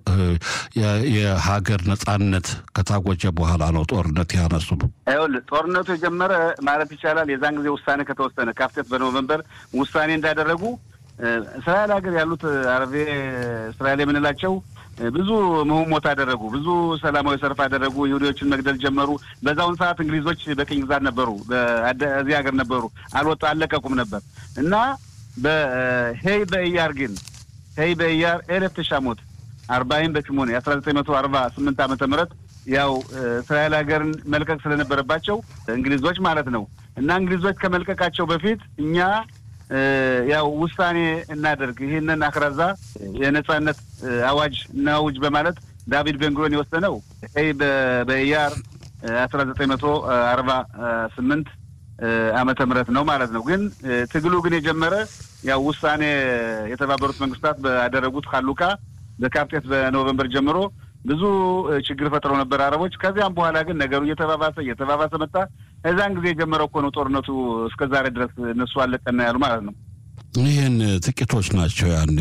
D: የሀገር ነጻነት ከታወጀ በኋላ ነው ጦርነት ያነሱ።
E: ይኸውልህ ጦርነቱ የጀመረ ማለት ይቻላል የዛን ጊዜ ውሳኔ ከተወሰነ ካፍቴት በኖቨምበር ውሳኔ እንዳደረጉ እስራኤል ሀገር ያሉት አረቤ እስራኤል የምንላቸው ብዙ ምህሞት አደረጉ። ብዙ ሰላማዊ ሰልፍ አደረጉ። ይሁዲዎችን መግደል ጀመሩ። በዛውን ሰዓት እንግሊዞች በቅኝ ግዛት ነበሩ፣ እዚህ ሀገር ነበሩ። አልወጡ አልለቀቁም ነበር እና በሄይ በእያር ግን ሄይ በእያር ኤሌፍ ተሻሞት አርባይም በሽሞኔ የአስራ ዘጠኝ መቶ አርባ ስምንት ዓመተ ምህረት ያው እስራኤል ሀገርን መልቀቅ ስለነበረባቸው እንግሊዞች ማለት ነው እና እንግሊዞች ከመልቀቃቸው በፊት እኛ ያው ውሳኔ እናደርግ ይህንን አክራዛ የነጻነት አዋጅ እናውጅ በማለት ዳቪድ ቤንጉሪዮን የወሰነው ይ በኢያር አስራ ዘጠኝ መቶ አርባ ስምንት ዓመተ ምህረት ነው ማለት ነው። ግን ትግሉ ግን የጀመረ ያው ውሳኔ የተባበሩት መንግስታት ባደረጉት ሀሉቃ በካፕቴት በኖቨምበር ጀምሮ ብዙ ችግር ፈጥረው ነበር አረቦች። ከዚያም በኋላ ግን ነገሩ እየተባባሰ እየተባባሰ መጣ። እዛን ጊዜ የጀመረው እኮ ነው ጦርነቱ እስከ ዛሬ ድረስ እነሱ አለቀና ያሉ ማለት ነው።
D: ይህን ጥቂቶች ናቸው ያኔ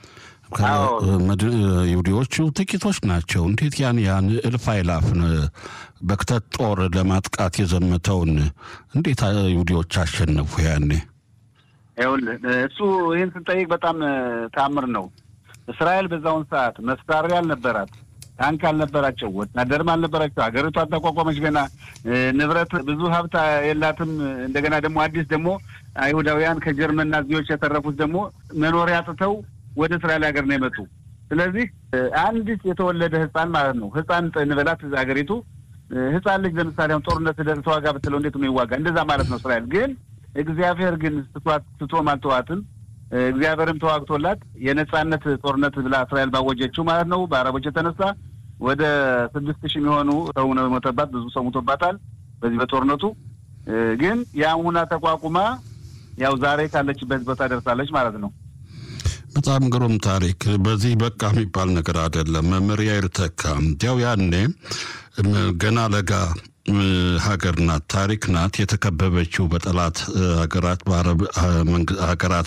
D: ይሁዲዎቹ ጥቂቶች ናቸው። እንዴት ያን ያን እልፍ አይላፍን በክተት ጦር ለማጥቃት የዘመተውን እንዴት ይሁዲዎች አሸነፉ ያኔ?
E: ይኸውልህ እሱ ይህን ስንጠይቅ በጣም ታምር ነው። እስራኤል በዛውን ሰዓት መሳሪያ አልነበራት፣ ታንክ አልነበራቸው፣ ወታደርም አልነበራቸው። ሀገሪቷ አልተቋቋመች ገና ንብረት ብዙ ሀብት የላትም። እንደገና ደግሞ አዲስ ደግሞ አይሁዳውያን ከጀርመን ናዚዎች የተረፉት ደግሞ መኖሪያ አጥተው ወደ እስራኤል ሀገር ነው የመጡ። ስለዚህ አንዲት የተወለደ ህፃን ማለት ነው ህፃን እንበላት ሀገሪቱ ህፃን ልጅ ለምሳሌ አሁን ጦርነት ተዋጋ ብትለው እንዴት ነው ይዋጋ? እንደዛ ማለት ነው እስራኤል ግን እግዚአብሔር ግን ስቷት ስቶም አልተዋትም። እግዚአብሔርም ተዋግቶላት የነጻነት ጦርነት ብላ እስራኤል ባወጀችው ማለት ነው በአረቦች የተነሳ ወደ ስድስት ሺህ የሚሆኑ ሰው ነው የሞተባት። ብዙ ሰው ሞቶባታል በዚህ በጦርነቱ ግን ያም ሁና ተቋቁማ ያው ዛሬ ካለችበት ቦታ ደርሳለች ማለት ነው።
D: በጣም ግሩም ታሪክ። በዚህ በቃ የሚባል ነገር አይደለም። መመሪያ ይርተካ እንዲያው ያኔ ገና ለጋ ሀገር ናት፣ ታሪክ ናት። የተከበበችው በጠላት ሀገራት በአረብ ሀገራት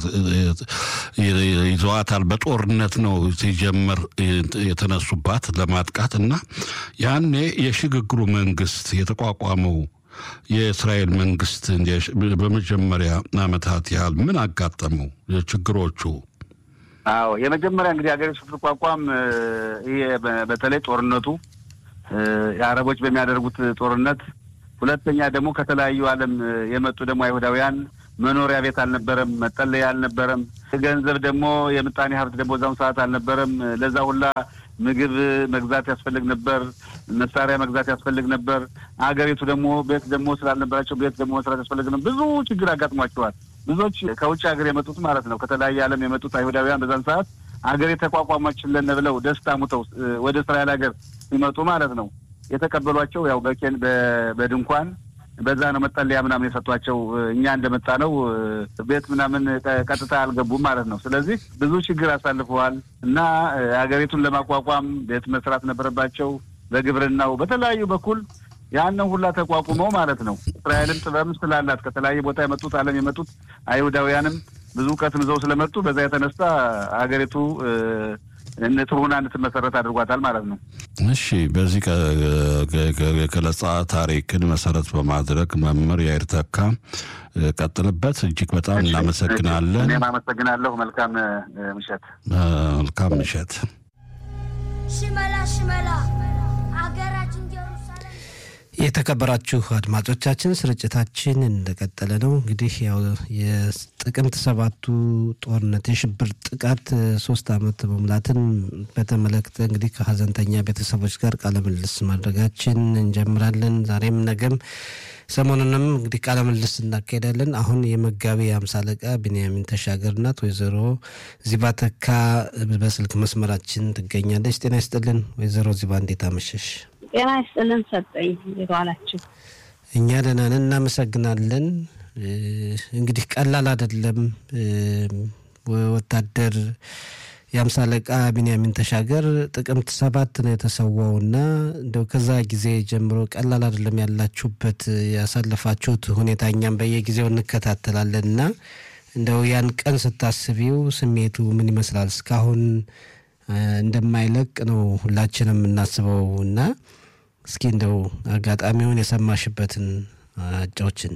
D: ይዘዋታል። በጦርነት ነው ሲጀመር የተነሱባት ለማጥቃት እና ያኔ የሽግግሩ መንግስት የተቋቋመው የእስራኤል መንግስት በመጀመሪያ ዓመታት ያህል ምን አጋጠመው ችግሮቹ?
E: አዎ የመጀመሪያ እንግዲህ ሀገሪቱ ስትቋቋም ይሄ በተለይ ጦርነቱ የአረቦች በሚያደርጉት ጦርነት፣ ሁለተኛ ደግሞ ከተለያዩ ዓለም የመጡ ደግሞ አይሁዳውያን መኖሪያ ቤት አልነበረም፣ መጠለያ አልነበረም፣ ገንዘብ ደግሞ የምጣኔ ሀብት ደግሞ በዛም ሰዓት አልነበረም። ለዛ ሁላ ምግብ መግዛት ያስፈልግ ነበር፣ መሳሪያ መግዛት ያስፈልግ ነበር። ሀገሪቱ ደግሞ ቤት ደግሞ ስላልነበራቸው ቤት ደግሞ መስራት ያስፈልግ ነበር። ብዙ ችግር አጋጥሟቸዋል። ብዙዎች ከውጭ ሀገር የመጡት ማለት ነው ከተለያየ ዓለም የመጡት አይሁዳውያን በዛን ሰዓት ሀገር የተቋቋመችልን ብለው ደስታ ሙተው ወደ እስራኤል ሀገር ሲመጡ ማለት ነው የተቀበሏቸው ያው በኬን በድንኳን በዛ ነው መጠለያ ምናምን የሰጧቸው። እኛ እንደመጣ ነው ቤት ምናምን ቀጥታ አልገቡም ማለት ነው። ስለዚህ ብዙ ችግር አሳልፈዋል እና ሀገሪቱን ለማቋቋም ቤት መስራት ነበረባቸው። በግብርናው በተለያዩ በኩል ያንን ሁላ ተቋቁመው ማለት ነው። እስራኤልም ጥበብም ስላላት ከተለያየ ቦታ የመጡት ዓለም የመጡት አይሁዳውያንም ብዙ እውቀትም ይዘው ስለመጡ በዛ የተነሳ ሀገሪቱ ጥሩ ሆና እንድትመሰረት አድርጓታል ማለት ነው።
D: እሺ፣ በዚህ ገለጻ ታሪክን መሰረት በማድረግ መምህር ያይር ተካ ቀጥልበት። እጅግ በጣም እናመሰግናለን።
E: እኔም አመሰግናለሁ። መልካም ምሸት።
D: መልካም ምሸት።
C: ሽመላ ሽመላ አገራችን ጀሩሳሌም
B: የተከበራችሁ አድማጮቻችን ስርጭታችን እንደቀጠለ ነው። እንግዲህ ያው የጥቅምት ሰባቱ ጦርነት የሽብር ጥቃት ሶስት ዓመት መሙላትን በተመለከተ እንግዲህ ከሀዘንተኛ ቤተሰቦች ጋር ቃለ ምልልስ ማድረጋችን እንጀምራለን። ዛሬም ነገም ሰሞኑንም እንግዲህ ቃለ ምልልስ እናካሄዳለን። አሁን የመጋቢ አምሳ አለቃ ቢንያሚን ተሻገር ናት። ወይዘሮ ዚባ ተካ በስልክ መስመራችን ትገኛለች። ጤና ይስጥልን ወይዘሮ ዚባ፣ እንዴት አመሸሽ?
F: ጤና ይስጥልን ሰጠኝ። እንዴት ዋላችሁ?
B: እኛ ደህና ነን፣ እናመሰግናለን። እንግዲህ ቀላል አይደለም። ወታደር የአምሳ አለቃ ቢንያሚን ተሻገር ጥቅምት ሰባት ነው የተሰዋው እና እንደው ከዛ ጊዜ ጀምሮ ቀላል አይደለም ያላችሁበት ያሳለፋችሁት ሁኔታ እኛም በየጊዜው እንከታተላለን እና እንደው ያን ቀን ስታስቢው ስሜቱ ምን ይመስላል? እስካሁን እንደማይለቅ ነው ሁላችንም የምናስበው እና እስኪ እንደው አጋጣሚውን የሰማሽበትን አጫዎችን።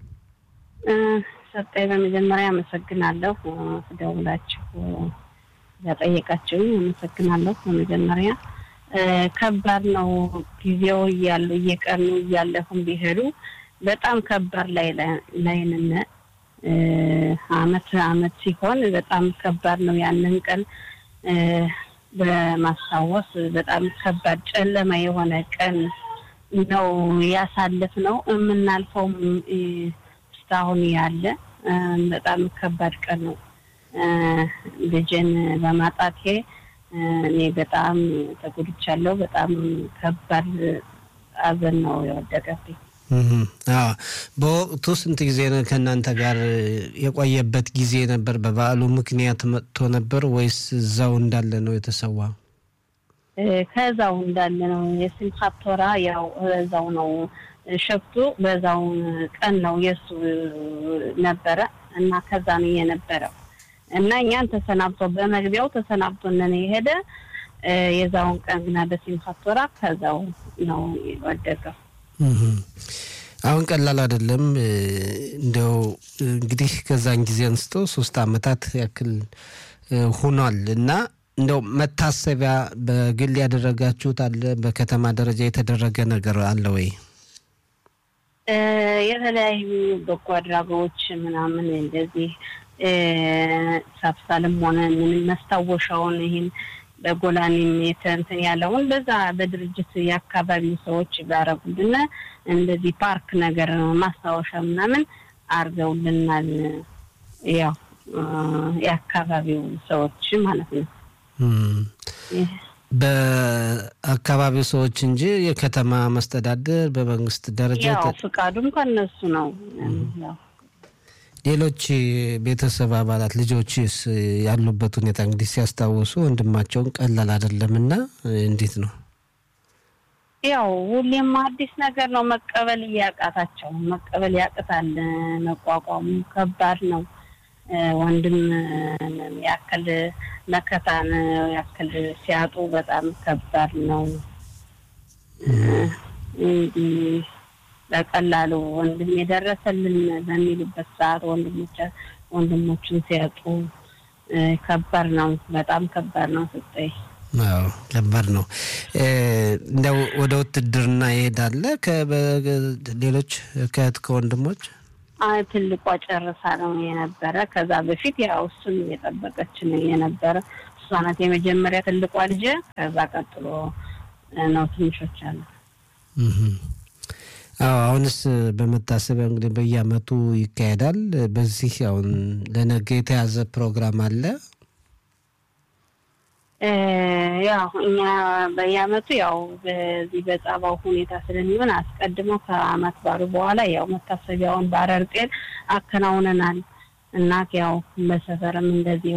F: ሰጠኝ በመጀመሪያ አመሰግናለሁ። ደውላችሁ ያጠየቃችሁኝ አመሰግናለሁ። በመጀመሪያ ከባድ ነው። ጊዜው እያሉ እየቀኑ እያለፉም ቢሄዱ በጣም ከባድ ላይ ላይንን አመት አመት ሲሆን በጣም ከባድ ነው። ያንን ቀን በማስታወስ በጣም ከባድ ጨለማ የሆነ ቀን ነው ያሳልፍ ነው የምናልፈውም እስካሁን ያለ በጣም ከባድ ቀን ነው። ልጅን በማጣቴ እኔ በጣም ተጎድቻለሁ። በጣም ከባድ ሐዘን ነው የወደቀብኝ።
B: በወቅቱ ስንት ጊዜ ነው ከእናንተ ጋር የቆየበት ጊዜ ነበር? በበዓሉ ምክንያት መጥቶ ነበር ወይስ እዛው እንዳለ ነው የተሰዋ?
F: ከዛው እንዳለ ነው። የስምኻት ቶራ ያው እዛው ነው ሸፍቱ በዛው ቀን ነው የእሱ ነበረ እና ከዛ ነው የነበረው እና እኛን ተሰናብቶ በመግቢያው ተሰናብቶንን የሄደ የዛውን ቀን ግና በስምኻት ቶራ ከዛው ነው የወደቀው።
B: አሁን ቀላል አይደለም። እንደው እንግዲህ ከዛን ጊዜ አንስቶ ሶስት አመታት ያክል ሆኗል እና እንደው መታሰቢያ በግል ያደረጋችሁት አለ? በከተማ ደረጃ የተደረገ ነገር አለ ወይ?
F: የተለያዩ በጎ አድራጎች ምናምን እንደዚህ ሳብሳልም ሆነ ምንም መስታወሻውን ይህን በጎላኒም የተንትን ያለውን በዛ በድርጅት የአካባቢው ሰዎች ባረጉልን እንደዚህ ፓርክ ነገር ማስታወሻ ምናምን አርገውልናል። ያው የአካባቢው ሰዎች ማለት ነው።
B: በአካባቢው ሰዎች እንጂ የከተማ መስተዳደር በመንግስት ደረጃ
F: ያው ፍቃዱም ከነሱ ነው። ያው
B: ሌሎች ቤተሰብ አባላት ልጆችስ ያሉበት ሁኔታ እንግዲህ ሲያስታውሱ ወንድማቸውን ቀላል አይደለምና እንዴት ነው?
F: ያው ሁሌም አዲስ ነገር ነው። መቀበል እያቃታቸው መቀበል ያቅታል። መቋቋሙ ከባድ ነው። ወንድም ያክል መከታን ያክል ሲያጡ በጣም ከባድ ነው። እንዲህ በቀላሉ ወንድም የደረሰልን በሚሉበት ሰዓት ወንድሞቻ ወንድሞችን ሲያጡ ከባድ ነው። በጣም ከባድ ነው። ስጠይ
B: አዎ ከባድ ነው። እንደው ወደ ውትድርና ይሄዳለ ከሌሎች ከእህት ከወንድሞች
F: ትልቋ ጨርሳ ነው የነበረ። ከዛ በፊት ያው እሱን የጠበቀች ነው የነበረ። እሷ ናት የመጀመሪያ ትልቋ ልጅ። ከዛ ቀጥሎ ነው ትንሾች አሉ።
B: አዎ አሁንስ በመታሰቢያ እንግዲህ በየአመቱ ይካሄዳል። በዚህ አሁን ለነገ የተያዘ ፕሮግራም አለ።
F: ያው እኛ በየአመቱ ያው በዚህ በጸባው ሁኔታ ስለሚሆን አስቀድሞ ከአመት ባሉ በኋላ ያው መታሰቢያውን በአረር ጤን አከናውነናል እና ያው በሰፈርም እንደዚህ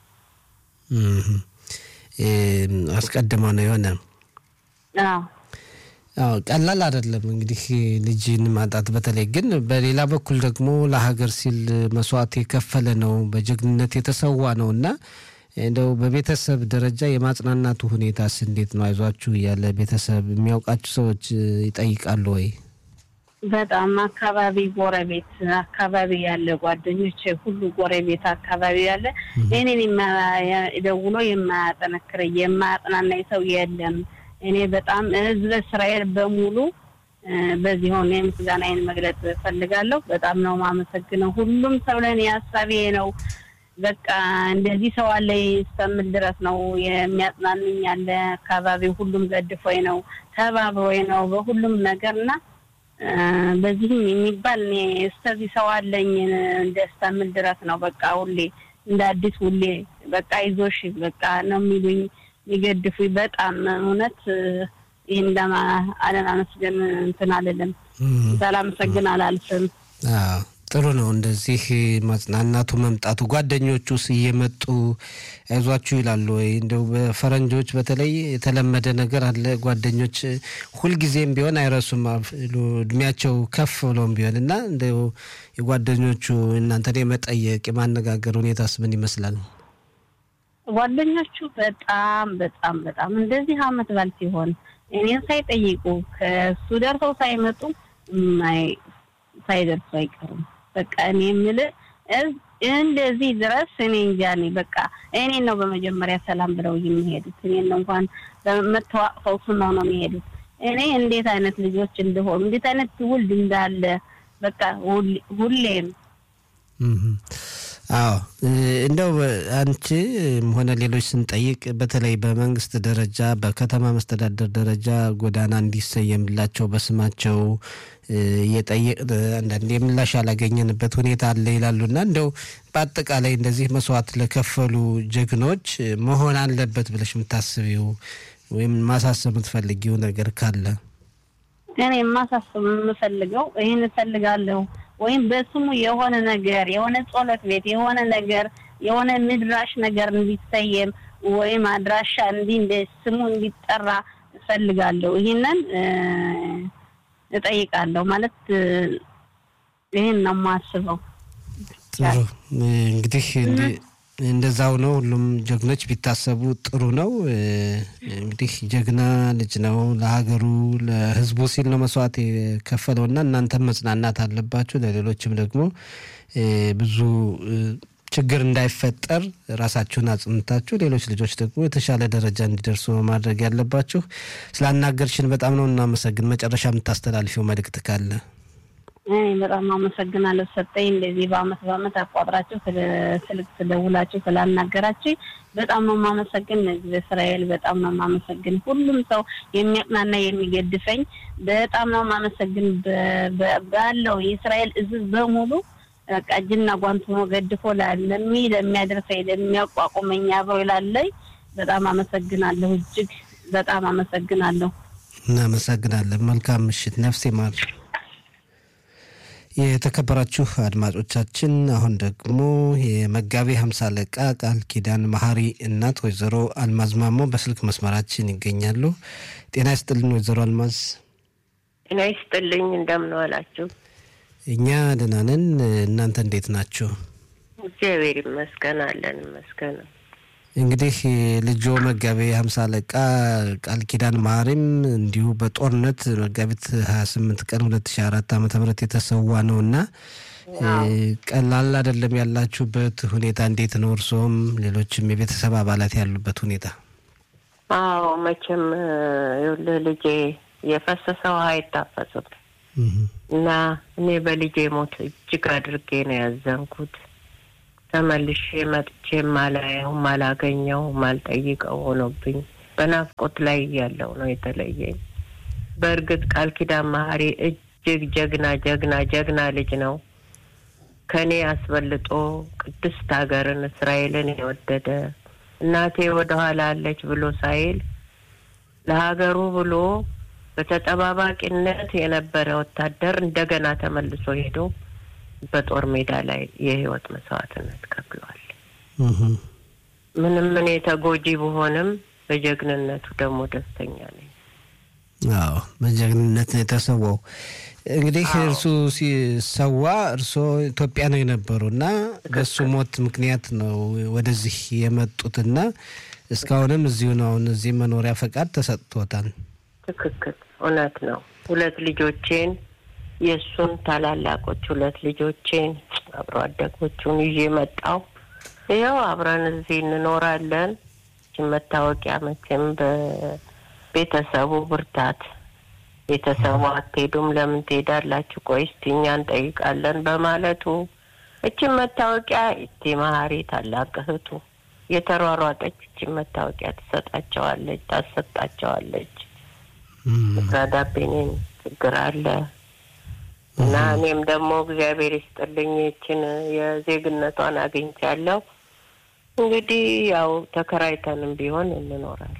B: አስቀድሞ ነው የሆነ
F: አዎ
B: አዎ ቀላል አይደለም እንግዲህ ልጅን ማጣት። በተለይ ግን በሌላ በኩል ደግሞ ለሀገር ሲል መስዋዕት የከፈለ ነው፣ በጀግንነት የተሰዋ ነው እና እንደው በቤተሰብ ደረጃ የማጽናናቱ ሁኔታስ እንዴት ነው? አይዟችሁ እያለ ቤተሰብ የሚያውቃችሁ ሰዎች ይጠይቃሉ ወይ?
F: በጣም አካባቢ ጎረቤት አካባቢ ያለ ጓደኞች ሁሉ ጎረቤት አካባቢ ያለ እኔን ደውሎ የማያጠነክረ የማያጽናናኝ ሰው የለም። እኔ በጣም ህዝበ እስራኤል በሙሉ በዚህ ሆነ የምስጋናዬን መግለጽ እፈልጋለሁ። በጣም ነው የማመሰግነው። ሁሉም ሰው ለእኔ ሀሳቤ ነው። በቃ እንደዚህ ሰው አለ እስከምል ድረስ ነው የሚያጽናንኝ ያለ አካባቢው ሁሉም ገድፎኝ ነው ተባብሮኝ ነው በሁሉም ነገር እና በዚህም የሚባል እኔ እስከዚህ ሰው አለኝ እንደ እስከምል ድረስ ነው። በቃ ሁሌ እንደ አዲስ ሁሌ በቃ ይዞሽ በቃ ነው የሚሉኝ የሚገድፉኝ በጣም እውነት ይህን ለማ አለማመስገን እንትን አልልም። ሳላመሰግን አላልፍም።
B: ጥሩ ነው እንደዚህ ማጽናናቱ መምጣቱ። ጓደኞቹስ እየመጡ አይዟችሁ ይላሉ ወይ? እንደው በፈረንጆች በተለይ የተለመደ ነገር አለ። ጓደኞች ሁልጊዜም ቢሆን አይረሱም እድሜያቸው ከፍ ብሎም ቢሆን እና እንደው የጓደኞቹ እናንተን የመጠየቅ የማነጋገር ሁኔታስ ምን ይመስላል?
F: ጓደኞቹ በጣም በጣም በጣም እንደዚህ አመት ባል ሲሆን እኔን ሳይጠይቁ ከሱ ደርሰው ሳይመጡ ሳይደርሱ አይቀሩም። በቃ እኔ የምልህ እንደዚህ ድረስ እኔ እንጃ እኔ በቃ እኔን ነው በመጀመሪያ ሰላም ብለው የሚሄዱት። እኔን ነው እንኳን በመተዋቅፈው ስመው ነው የሚሄዱት። እኔ እንዴት አይነት ልጆች እንደሆኑ እንዴት አይነት ትውልድ እንዳለ በቃ ሁሌም
B: አዎ እንደው አንቺ ሆነ ሌሎች ስንጠይቅ በተለይ በመንግስት ደረጃ በከተማ መስተዳደር ደረጃ ጎዳና እንዲሰየምላቸው በስማቸው እየጠየቅ አንዳንድ የምላሽ ያላገኘንበት ሁኔታ አለ ይላሉና እንደው በአጠቃላይ እንደዚህ መስዋዕት ለከፈሉ ጀግኖች መሆን አለበት ብለሽ የምታስቢው ወይም ማሳሰብ የምትፈልጊው ነገር ካለ?
F: እኔ ማሳሰብ የምፈልገው ይህን እፈልጋለሁ ወይም በስሙ የሆነ ነገር የሆነ ጸሎት ቤት የሆነ ነገር የሆነ ምድራሽ ነገር እንዲሰየም ወይም አድራሻ እንዲህ እንደ ስሙ እንዲጠራ እፈልጋለሁ። ይህንን እጠይቃለሁ ማለት ይህን ነው የማስበው።
B: ጥሩ እንግዲህ እንደዛው ነው። ሁሉም ጀግኖች ቢታሰቡ ጥሩ ነው። እንግዲህ ጀግና ልጅ ነው። ለሀገሩ ለሕዝቡ ሲል ነው መስዋዕት የከፈለው እና እናንተም መጽናናት አለባችሁ። ለሌሎችም ደግሞ ብዙ ችግር እንዳይፈጠር ራሳችሁን አጽንታችሁ ሌሎች ልጆች ደግሞ የተሻለ ደረጃ እንዲደርሱ ማድረግ ያለባችሁ። ስላናገርሽን በጣም ነው እናመሰግን። መጨረሻ የምታስተላልፊው መልእክት ካለ?
F: እኔ በጣም አመሰግናለሁ ሰጠኝ። እንደዚህ በአመት በአመት አቋጥራችሁ ስልክ ስደውላችሁ ስላናገራችሁ በጣም ነው የማመሰግን። ህዝብ እስራኤል በጣም ነው የማመሰግን። ሁሉም ሰው የሚያቅናና የሚገድፈኝ በጣም ነው የማመሰግን። ባለው የእስራኤል ህዝብ በሙሉ በቃ እጅና ጓንት ሆኖ ገድፎ ለሚ ለሚያደርሰኝ ለሚያቋቁመኝ አብሮ ይላለኝ በጣም አመሰግናለሁ። እጅግ በጣም አመሰግናለሁ።
B: እናመሰግናለን። መልካም ምሽት። ነፍሴ ማር የተከበራችሁ አድማጮቻችን አሁን ደግሞ የመጋቤ ሀምሳ አለቃ ቃል ኪዳን መሀሪ እናት ወይዘሮ አልማዝ ማሞ በስልክ መስመራችን ይገኛሉ። ጤና ይስጥልን ወይዘሮ አልማዝ።
G: ጤና ይስጥልኝ። እንደምን ዋላችሁ?
B: እኛ ደህና ነን። እናንተ እንዴት ናችሁ?
G: እግዚአብሔር ይመስገን አለን ይመስገን።
B: እንግዲህ ልጆ መጋቤ ሀምሳ አለቃ ቃል ኪዳን መሀሪም እንዲሁ በጦርነት መጋቢት ሀያ ስምንት ቀን ሁለት ሺ አራት ዓመተ ምህረት የተሰዋ ነው እና ቀላል አይደለም ያላችሁበት ሁኔታ እንዴት ነው? እርስዎም ሌሎችም የቤተሰብ አባላት ያሉበት ሁኔታ?
G: አዎ መቼም ይኸውልህ ልጄ የፈሰሰ ውሃ አይታፈስም እና እኔ በልጄ ሞት እጅግ አድርጌ ነው ያዘንኩት። ተመልሼ መጥቼ ማላየው ማላገኘው ማልጠይቀው ሆኖብኝ በናፍቆት ላይ እያለው ነው የተለየኝ። በእርግጥ ቃል ኪዳን መሀሪ እጅግ ጀግና ጀግና ጀግና ልጅ ነው። ከእኔ አስበልጦ ቅድስት ሀገርን እስራኤልን የወደደ እናቴ ወደኋላ አለች ብሎ ሳይል ለሀገሩ ብሎ በተጠባባቂነት የነበረ ወታደር እንደገና ተመልሶ ሄዶ በጦር ሜዳ ላይ የህይወት መስዋዕትነት ከፍሏል። ምንም እኔ ተጎጂ ብሆንም በጀግንነቱ ደግሞ ደስተኛ ነኝ።
B: አዎ በጀግንነት ነው የተሰዋው። እንግዲህ እርሱ ሲሰዋ እርስዎ ኢትዮጵያ ነው የነበሩ እና በሱ ሞት ምክንያት ነው ወደዚህ የመጡትና እስካሁንም እዚሁ ነው። አሁን እዚህ መኖሪያ ፈቃድ ተሰጥቶታል።
G: ትክክል፣ እውነት ነው። ሁለት ልጆቼን የእሱን ታላላቆች ሁለት ልጆቼን አብሮ አደጎቹን ይዤ መጣው። ይኸው አብረን እዚህ እንኖራለን። መታወቂያ መቼም በቤተሰቡ ብርታት ቤተሰቡ አትሄዱም፣ ለምን ትሄዳላችሁ? ቆይ እስቲ እኛ እንጠይቃለን በማለቱ እችን መታወቂያ እቴ መሀሪ ታላቅ እህቱ የተሯሯጠች እችን መታወቂያ ትሰጣቸዋለች፣ ታሰጣቸዋለች። ምክራዳቤኔን ችግር አለ እና እኔም ደግሞ እግዚአብሔር ይስጥልኝ ይችን የዜግነቷን አግኝቻለሁ። እንግዲህ ያው ተከራይተንም ቢሆን እንኖራለን።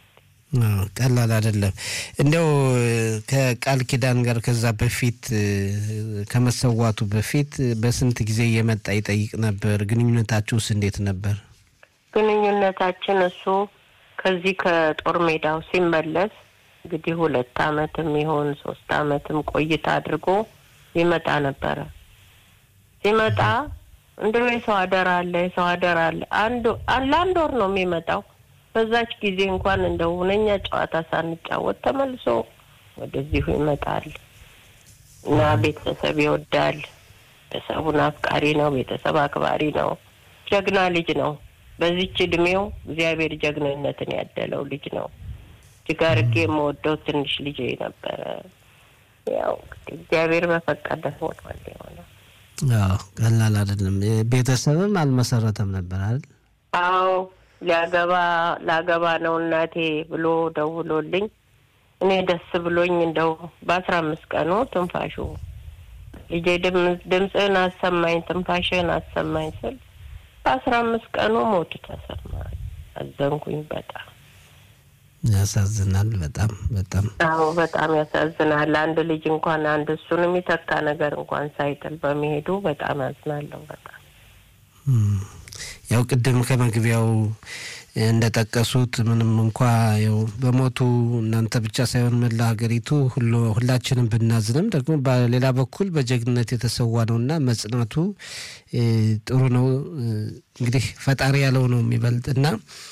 B: ቀላል አይደለም። እንዲያው ከቃል ኪዳን ጋር ከዛ በፊት ከመሰዋቱ በፊት በስንት ጊዜ እየመጣ ይጠይቅ ነበር? ግንኙነታችሁስ እንዴት ነበር?
G: ግንኙነታችን እሱ ከዚህ ከጦር ሜዳው ሲመለስ እንግዲህ ሁለት አመትም ይሆን ሶስት አመትም ቆይታ አድርጎ ይመጣ ነበረ። ሲመጣ እንደው የሰው አደራ አለ የሰው አደራ አለ። አንድ ለአንድ ወር ነው የሚመጣው። በዛች ጊዜ እንኳን እንደ ሁነኛ ጨዋታ ሳንጫወት ተመልሶ ወደዚሁ ይመጣል እና ቤተሰብ ይወዳል። ቤተሰቡን አፍቃሪ ነው። ቤተሰብ አክባሪ ነው። ጀግና ልጅ ነው። በዚች እድሜው እግዚአብሔር ጀግንነትን ያደለው ልጅ ነው። እጅግ አድርጌ የምወደው ትንሽ ልጅ ነበረ። ያው እንግዲህ እግዚአብሔር በፈቀደ ሆኗል የሆነው።
B: አዎ ቀላል አይደለም። ቤተሰብም አልመሰረተም ነበር አይደል?
G: አዎ ሊያገባ ላገባ ነው እናቴ ብሎ ደውሎልኝ እኔ ደስ ብሎኝ እንደው በአስራ አምስት ቀኑ ትንፋሹ ልጄ ድምፅህን አሰማኝ ትንፋሽህን አሰማኝ ስል በአስራ አምስት ቀኑ ሞቱ ተሰማኝ። አዘንኩኝ በጣም
B: ያሳዝናል። በጣም በጣም
G: አዎ በጣም ያሳዝናል። አንድ ልጅ እንኳን አንድ እሱን የሚተካ ነገር እንኳን ሳይጥል በመሄዱ በጣም ያዝናለሁ። በጣም
B: ያው ቅድም ከመግቢያው እንደጠቀሱት ምንም እንኳ ያው በሞቱ እናንተ ብቻ ሳይሆን መላ ሀገሪቱ ሁሉ ሁላችንም ብናዝንም ደግሞ በሌላ በኩል በጀግንነት የተሰዋ ነው እና መጽናቱ ጥሩ ነው። እንግዲህ ፈጣሪ ያለው ነው የሚበልጥ እና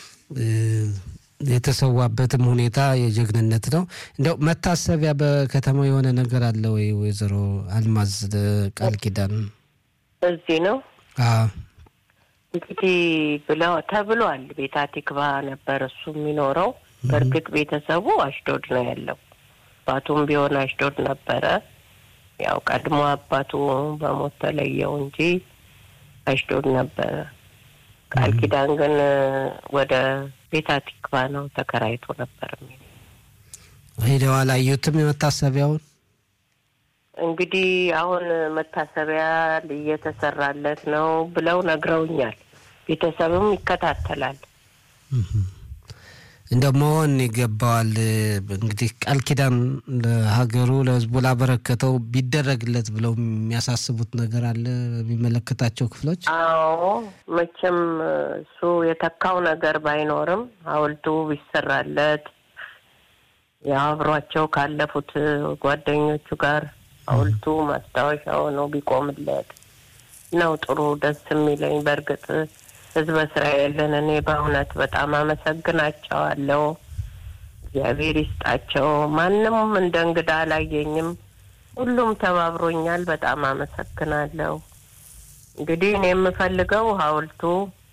B: የተሰዋበትም ሁኔታ የጀግንነት ነው። እንዲያው መታሰቢያ በከተማው የሆነ ነገር አለ ወይ? ወይዘሮ አልማዝ ቃል ኪዳን
G: እዚህ ነው እንግዲህ ብለው ተብሏል። ቤታ ቲክቫ ነበር እሱ የሚኖረው። በእርግጥ ቤተሰቡ አሽዶድ ነው ያለው። አባቱም ቢሆን አሽዶድ ነበረ። ያው ቀድሞ አባቱ በሞት ተለየው እንጂ አሽዶድ ነበረ። ቃል ኪዳን ግን ወደ ቤታ ቲክቫ ነው ተከራይቶ ነበር።
B: ሄደው አላዩትም የመታሰቢያውን
G: እንግዲህ አሁን መታሰቢያ እየተሰራለት ነው ብለው ነግረውኛል። ቤተሰብም ይከታተላል።
B: እንደው መሆን ይገባዋል። እንግዲህ ቃል ኪዳን ለሀገሩ ለሕዝቡ ላበረከተው ቢደረግለት ብለው የሚያሳስቡት ነገር አለ በሚመለከታቸው ክፍሎች?
G: አዎ መቼም እሱ የተካው ነገር ባይኖርም ሐውልቱ ቢሰራለት ያው አብሯቸው ካለፉት ጓደኞቹ ጋር ሐውልቱ ማስታወሻ ሆኖ ቢቆምለት ነው ጥሩ ደስ የሚለኝ። በእርግጥ ህዝበ እስራኤልን እኔ በእውነት በጣም አመሰግናቸዋለሁ። እግዚአብሔር ይስጣቸው። ማንም እንደ እንግዳ አላየኝም። ሁሉም ተባብሮኛል። በጣም አመሰግናለሁ። እንግዲህ እኔ የምፈልገው ሐውልቱ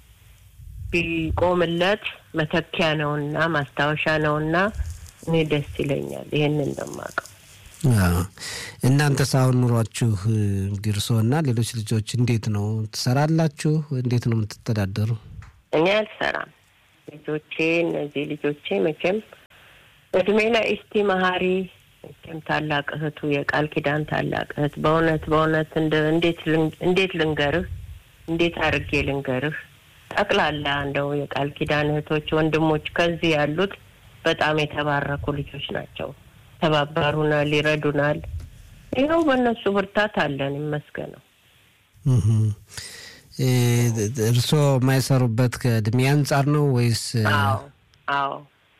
G: ቢቆምለት መተኪያ ነውና ማስታወሻ ነውና እኔ ደስ ይለኛል። ይህንን ነው የማውቀው።
B: እናንተስ አሁን ኑሯችሁ እንግዲህ እርስዎና ሌሎች ልጆች እንዴት ነው ትሰራላችሁ? እንዴት ነው የምትተዳደሩ?
G: እኔ አልሰራም። ልጆቼ እነዚህ ልጆቼ መቼም እድሜ ላይ እስቲ መሀሪ መቼም ታላቅ እህቱ የቃል ኪዳን ታላቅ እህት በእውነት በእውነት እንዴት ልንገርህ እንዴት አድርጌ ልንገርህ ጠቅላላ እንደው የቃል ኪዳን እህቶች ወንድሞች ከዚህ ያሉት በጣም የተባረኩ ልጆች ናቸው። ተባበሩናል፣ ይረዱናል። ይኸው በእነሱ ብርታት አለን ይመስገነው።
B: እርስዎ የማይሰሩበት ከእድሜ አንጻር ነው ወይስ?
G: አዎ አዎ።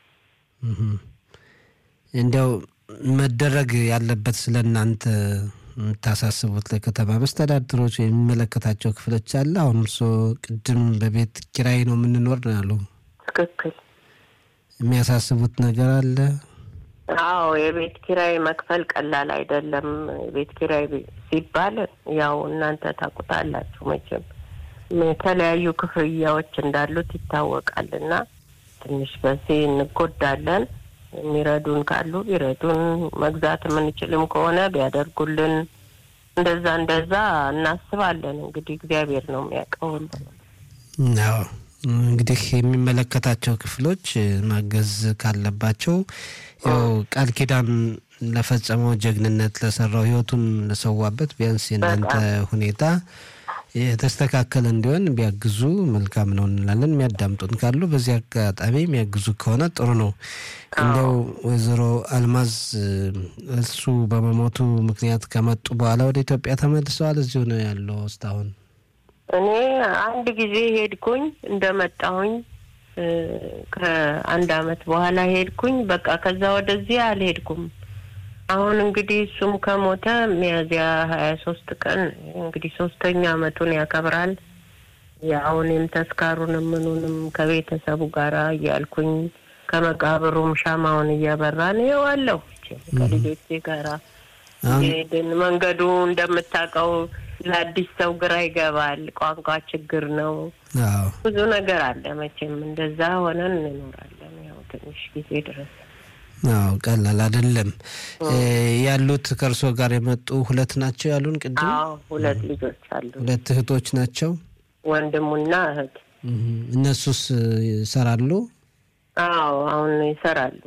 B: እንዲያው መደረግ ያለበት ስለ እናንተ የምታሳስቡት ለከተማ መስተዳድሮች የሚመለከታቸው ክፍሎች አለ? አሁን እርስዎ ቅድም በቤት ኪራይ ነው የምንኖር ነው ያሉ።
G: ትክክል።
B: የሚያሳስቡት ነገር አለ?
G: አዎ የቤት ኪራይ መክፈል ቀላል አይደለም። የቤት ኪራይ ሲባል ያው እናንተ ታውቁታላችሁ መቼም የተለያዩ ክፍያዎች እንዳሉት ይታወቃል። እና ትንሽ በዚህ እንጎዳለን። የሚረዱን ካሉ ቢረዱን፣ መግዛት የምንችልም ከሆነ ቢያደርጉልን፣ እንደዛ እንደዛ እናስባለን። እንግዲህ እግዚአብሔር ነው የሚያውቀው።
B: አዎ እንግዲህ የሚመለከታቸው ክፍሎች ማገዝ ካለባቸው ያው ቃል ኪዳን ለፈጸመው ጀግንነት ለሰራው ሕይወቱን ለሰዋበት ቢያንስ የእናንተ ሁኔታ የተስተካከለ እንዲሆን ቢያግዙ መልካም ነው እንላለን። የሚያዳምጡን ካሉ በዚህ አጋጣሚ የሚያግዙ ከሆነ ጥሩ ነው። እንደው ወይዘሮ አልማዝ እሱ በመሞቱ ምክንያት ከመጡ በኋላ ወደ ኢትዮጵያ ተመልሰዋል? እዚሁ ነው ያለው እስካሁን?
G: እኔ አንድ ጊዜ ሄድኩኝ እንደመጣሁኝ ከአንድ አመት በኋላ ሄድኩኝ። በቃ ከዛ ወደዚህ አልሄድኩም። አሁን እንግዲህ እሱም ከሞተ ሚያዝያ ሀያ ሶስት ቀን እንግዲህ ሶስተኛ አመቱን ያከብራል። ያው እኔም ተስካሩንም ምኑንም ከቤተሰቡ ጋር እያልኩኝ ከመቃብሩም ሻማውን እያበራን ይዋለሁ ከልጆቼ ጋራ ሄድን። መንገዱ እንደምታውቀው ለአዲስ ሰው ግራ ይገባል። ቋንቋ ችግር ነው። ብዙ ነገር አለ። መቼም እንደዛ ሆነን እንኖራለን ያው ትንሽ ጊዜ ድረስ
B: አዎ ቀላል አይደለም። ያሉት ከእርሶ ጋር የመጡ ሁለት ናቸው ያሉን ቅድም?
G: አዎ ሁለት ልጆች አሉ።
B: ሁለት እህቶች ናቸው?
G: ወንድሙና እህት።
B: እነሱስ ይሰራሉ?
G: አዎ አሁን ይሰራሉ።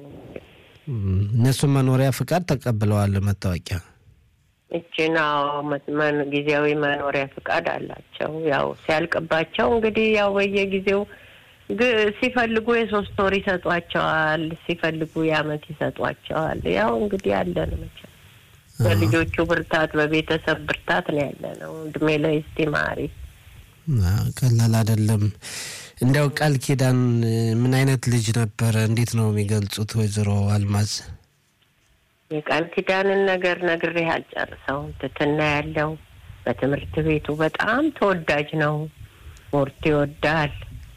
B: እነሱም መኖሪያ ፍቃድ ተቀብለዋል። መታወቂያ
G: እችን ጊዜያዊ መኖሪያ ፍቃድ አላቸው። ያው ሲያልቅባቸው እንግዲህ ያው በየጊዜው ሲፈልጉ የሶስት ወር ይሰጧቸዋል፣ ሲፈልጉ የአመት ይሰጧቸዋል። ያው እንግዲህ ያለን መቼም በልጆቹ ብርታት በቤተሰብ ብርታት ነው ያለ ነው። እድሜ ላይ እስቲ ማሪ
B: ቀላል አይደለም። እንዲያው ቃል ኪዳን ምን አይነት ልጅ ነበረ? እንዴት ነው የሚገልጹት ወይዘሮ አልማዝ?
G: የቃል ኪዳንን ነገር ነግሬህ አልጨርሰውም። ትትና ያለው በትምህርት ቤቱ በጣም ተወዳጅ ነው። ስፖርት ይወዳል።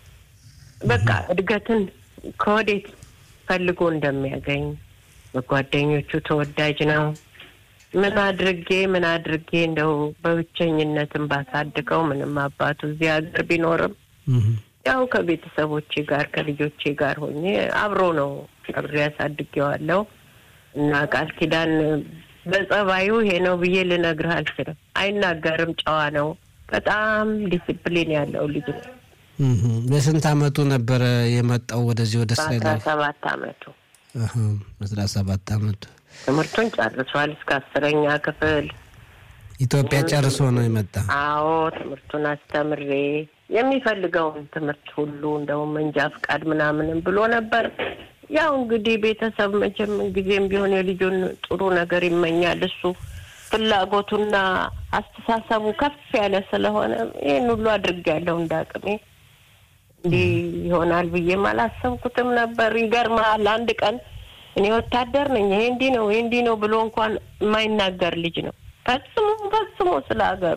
G: በቃ እድገትን ከወዴት ፈልጎ እንደሚያገኝ በጓደኞቹ ተወዳጅ ነው። ምን አድርጌ ምን አድርጌ እንደው በብቸኝነትን ባሳድገው ምንም አባቱ እዚህ ሀገር ቢኖርም ያው ከቤተሰቦቼ ጋር ከልጆቼ ጋር ሆኜ አብሮ ነው አብሬ ያሳድጌዋለሁ እና ቃል ኪዳን በጸባዩ ይሄ ነው ብዬ ልነግርህ አልችልም። አይናገርም፣ ጨዋ ነው። በጣም ዲሲፕሊን ያለው ልጅ ነው።
B: በስንት አመቱ ነበረ የመጣው ወደዚህ ወደ እስራኤል?
G: በአስራ ሰባት አመቱ
B: አስራ ሰባት አመቱ
G: ትምህርቱን ጨርሷል እስከ አስረኛ ክፍል።
B: ኢትዮጵያ ጨርሶ ነው የመጣ።
G: አዎ ትምህርቱን አስተምሬ የሚፈልገውን ትምህርት ሁሉ እንደውም መንጃ ፍቃድ ምናምንም ብሎ ነበር። ያው እንግዲህ ቤተሰብ መቼም ጊዜም ቢሆን የልጁን ጥሩ ነገር ይመኛል። እሱ ፍላጎቱና አስተሳሰቡ ከፍ ያለ ስለሆነ ይህን ሁሉ አድርጌያለሁ እንደ አቅሜ። እንዲህ ይሆናል ብዬም አላሰብኩትም ነበር። ይገርምሃል፣ አንድ ቀን እኔ ወታደር ነኝ ይሄ እንዲህ ነው ይሄ እንዲህ ነው ብሎ እንኳን የማይናገር ልጅ ነው። ፈጽሞ ፈጽሞ ስለ ሀገሩ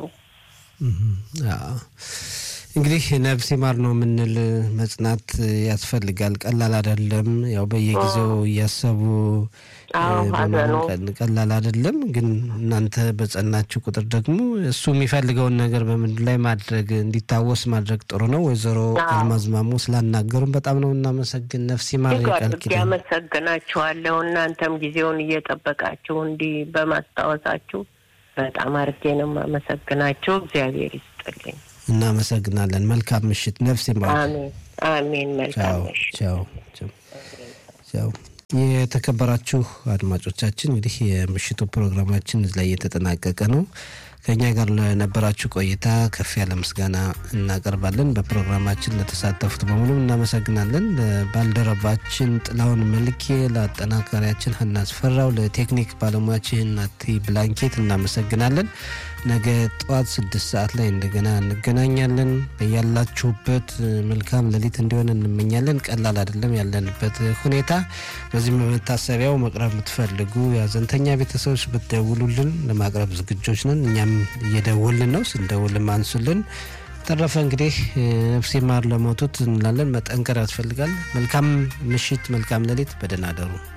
B: እንግዲህ ነፍስ ይማር ነው የምንል መጽናት ያስፈልጋል። ቀላል አይደለም። ያው በየጊዜው እያሰቡ ቀላል አይደለም። ግን እናንተ በጸናችሁ ቁጥር ደግሞ እሱ የሚፈልገውን ነገር በምድር ላይ ማድረግ እንዲታወስ ማድረግ ጥሩ ነው። ወይዘሮ አልማዝ ማሞ ስላናገሩን በጣም ነው እናመሰግን። ነፍስ ይማር ቃል ኪዳን
G: ያመሰግናችኋለሁ። እናንተም ጊዜውን እየጠበቃችሁ እንዲህ በማስታወሳችሁ በጣም አርጌ ነው የማመሰግናችሁ። እግዚአብሔር ይስጥልኝ።
B: እናመሰግናለን። መልካም ምሽት። ነፍስ ይማር።
G: አሜን አሜን። መልካም ምሽት።
B: ቻው ቻው። የተከበራችሁ አድማጮቻችን እንግዲህ የምሽቱ ፕሮግራማችን እዚህ ላይ እየተጠናቀቀ ነው። ከእኛ ጋር ለነበራችሁ ቆይታ ከፍ ያለ ምስጋና እናቀርባለን። በፕሮግራማችን ለተሳተፉት በሙሉ እናመሰግናለን። ለባልደረባችን ጥላውን መልኬ፣ ለአጠናካሪያችን ሀና አስፈራው፣ ለቴክኒክ ባለሙያችን ናቲ ብላንኬት እናመሰግናለን። ነገ ጠዋት ስድስት ሰዓት ላይ እንደገና እንገናኛለን። ያላችሁበት መልካም ሌሊት እንዲሆን እንመኛለን። ቀላል አይደለም ያለንበት ሁኔታ። በዚህም በመታሰቢያው መቅረብ የምትፈልጉ የሀዘንተኛ ቤተሰቦች ብትደውሉልን ለማቅረብ ዝግጆች ነን። እኛም እየደወልን ነው። ስንደውልም አንሱልን። ተረፈ እንግዲህ ነፍስ ይማር ለሞቱት እንላለን። መጠንከር ያስፈልጋል። መልካም ምሽት፣ መልካም ሌሊት። በደህና አደሩ።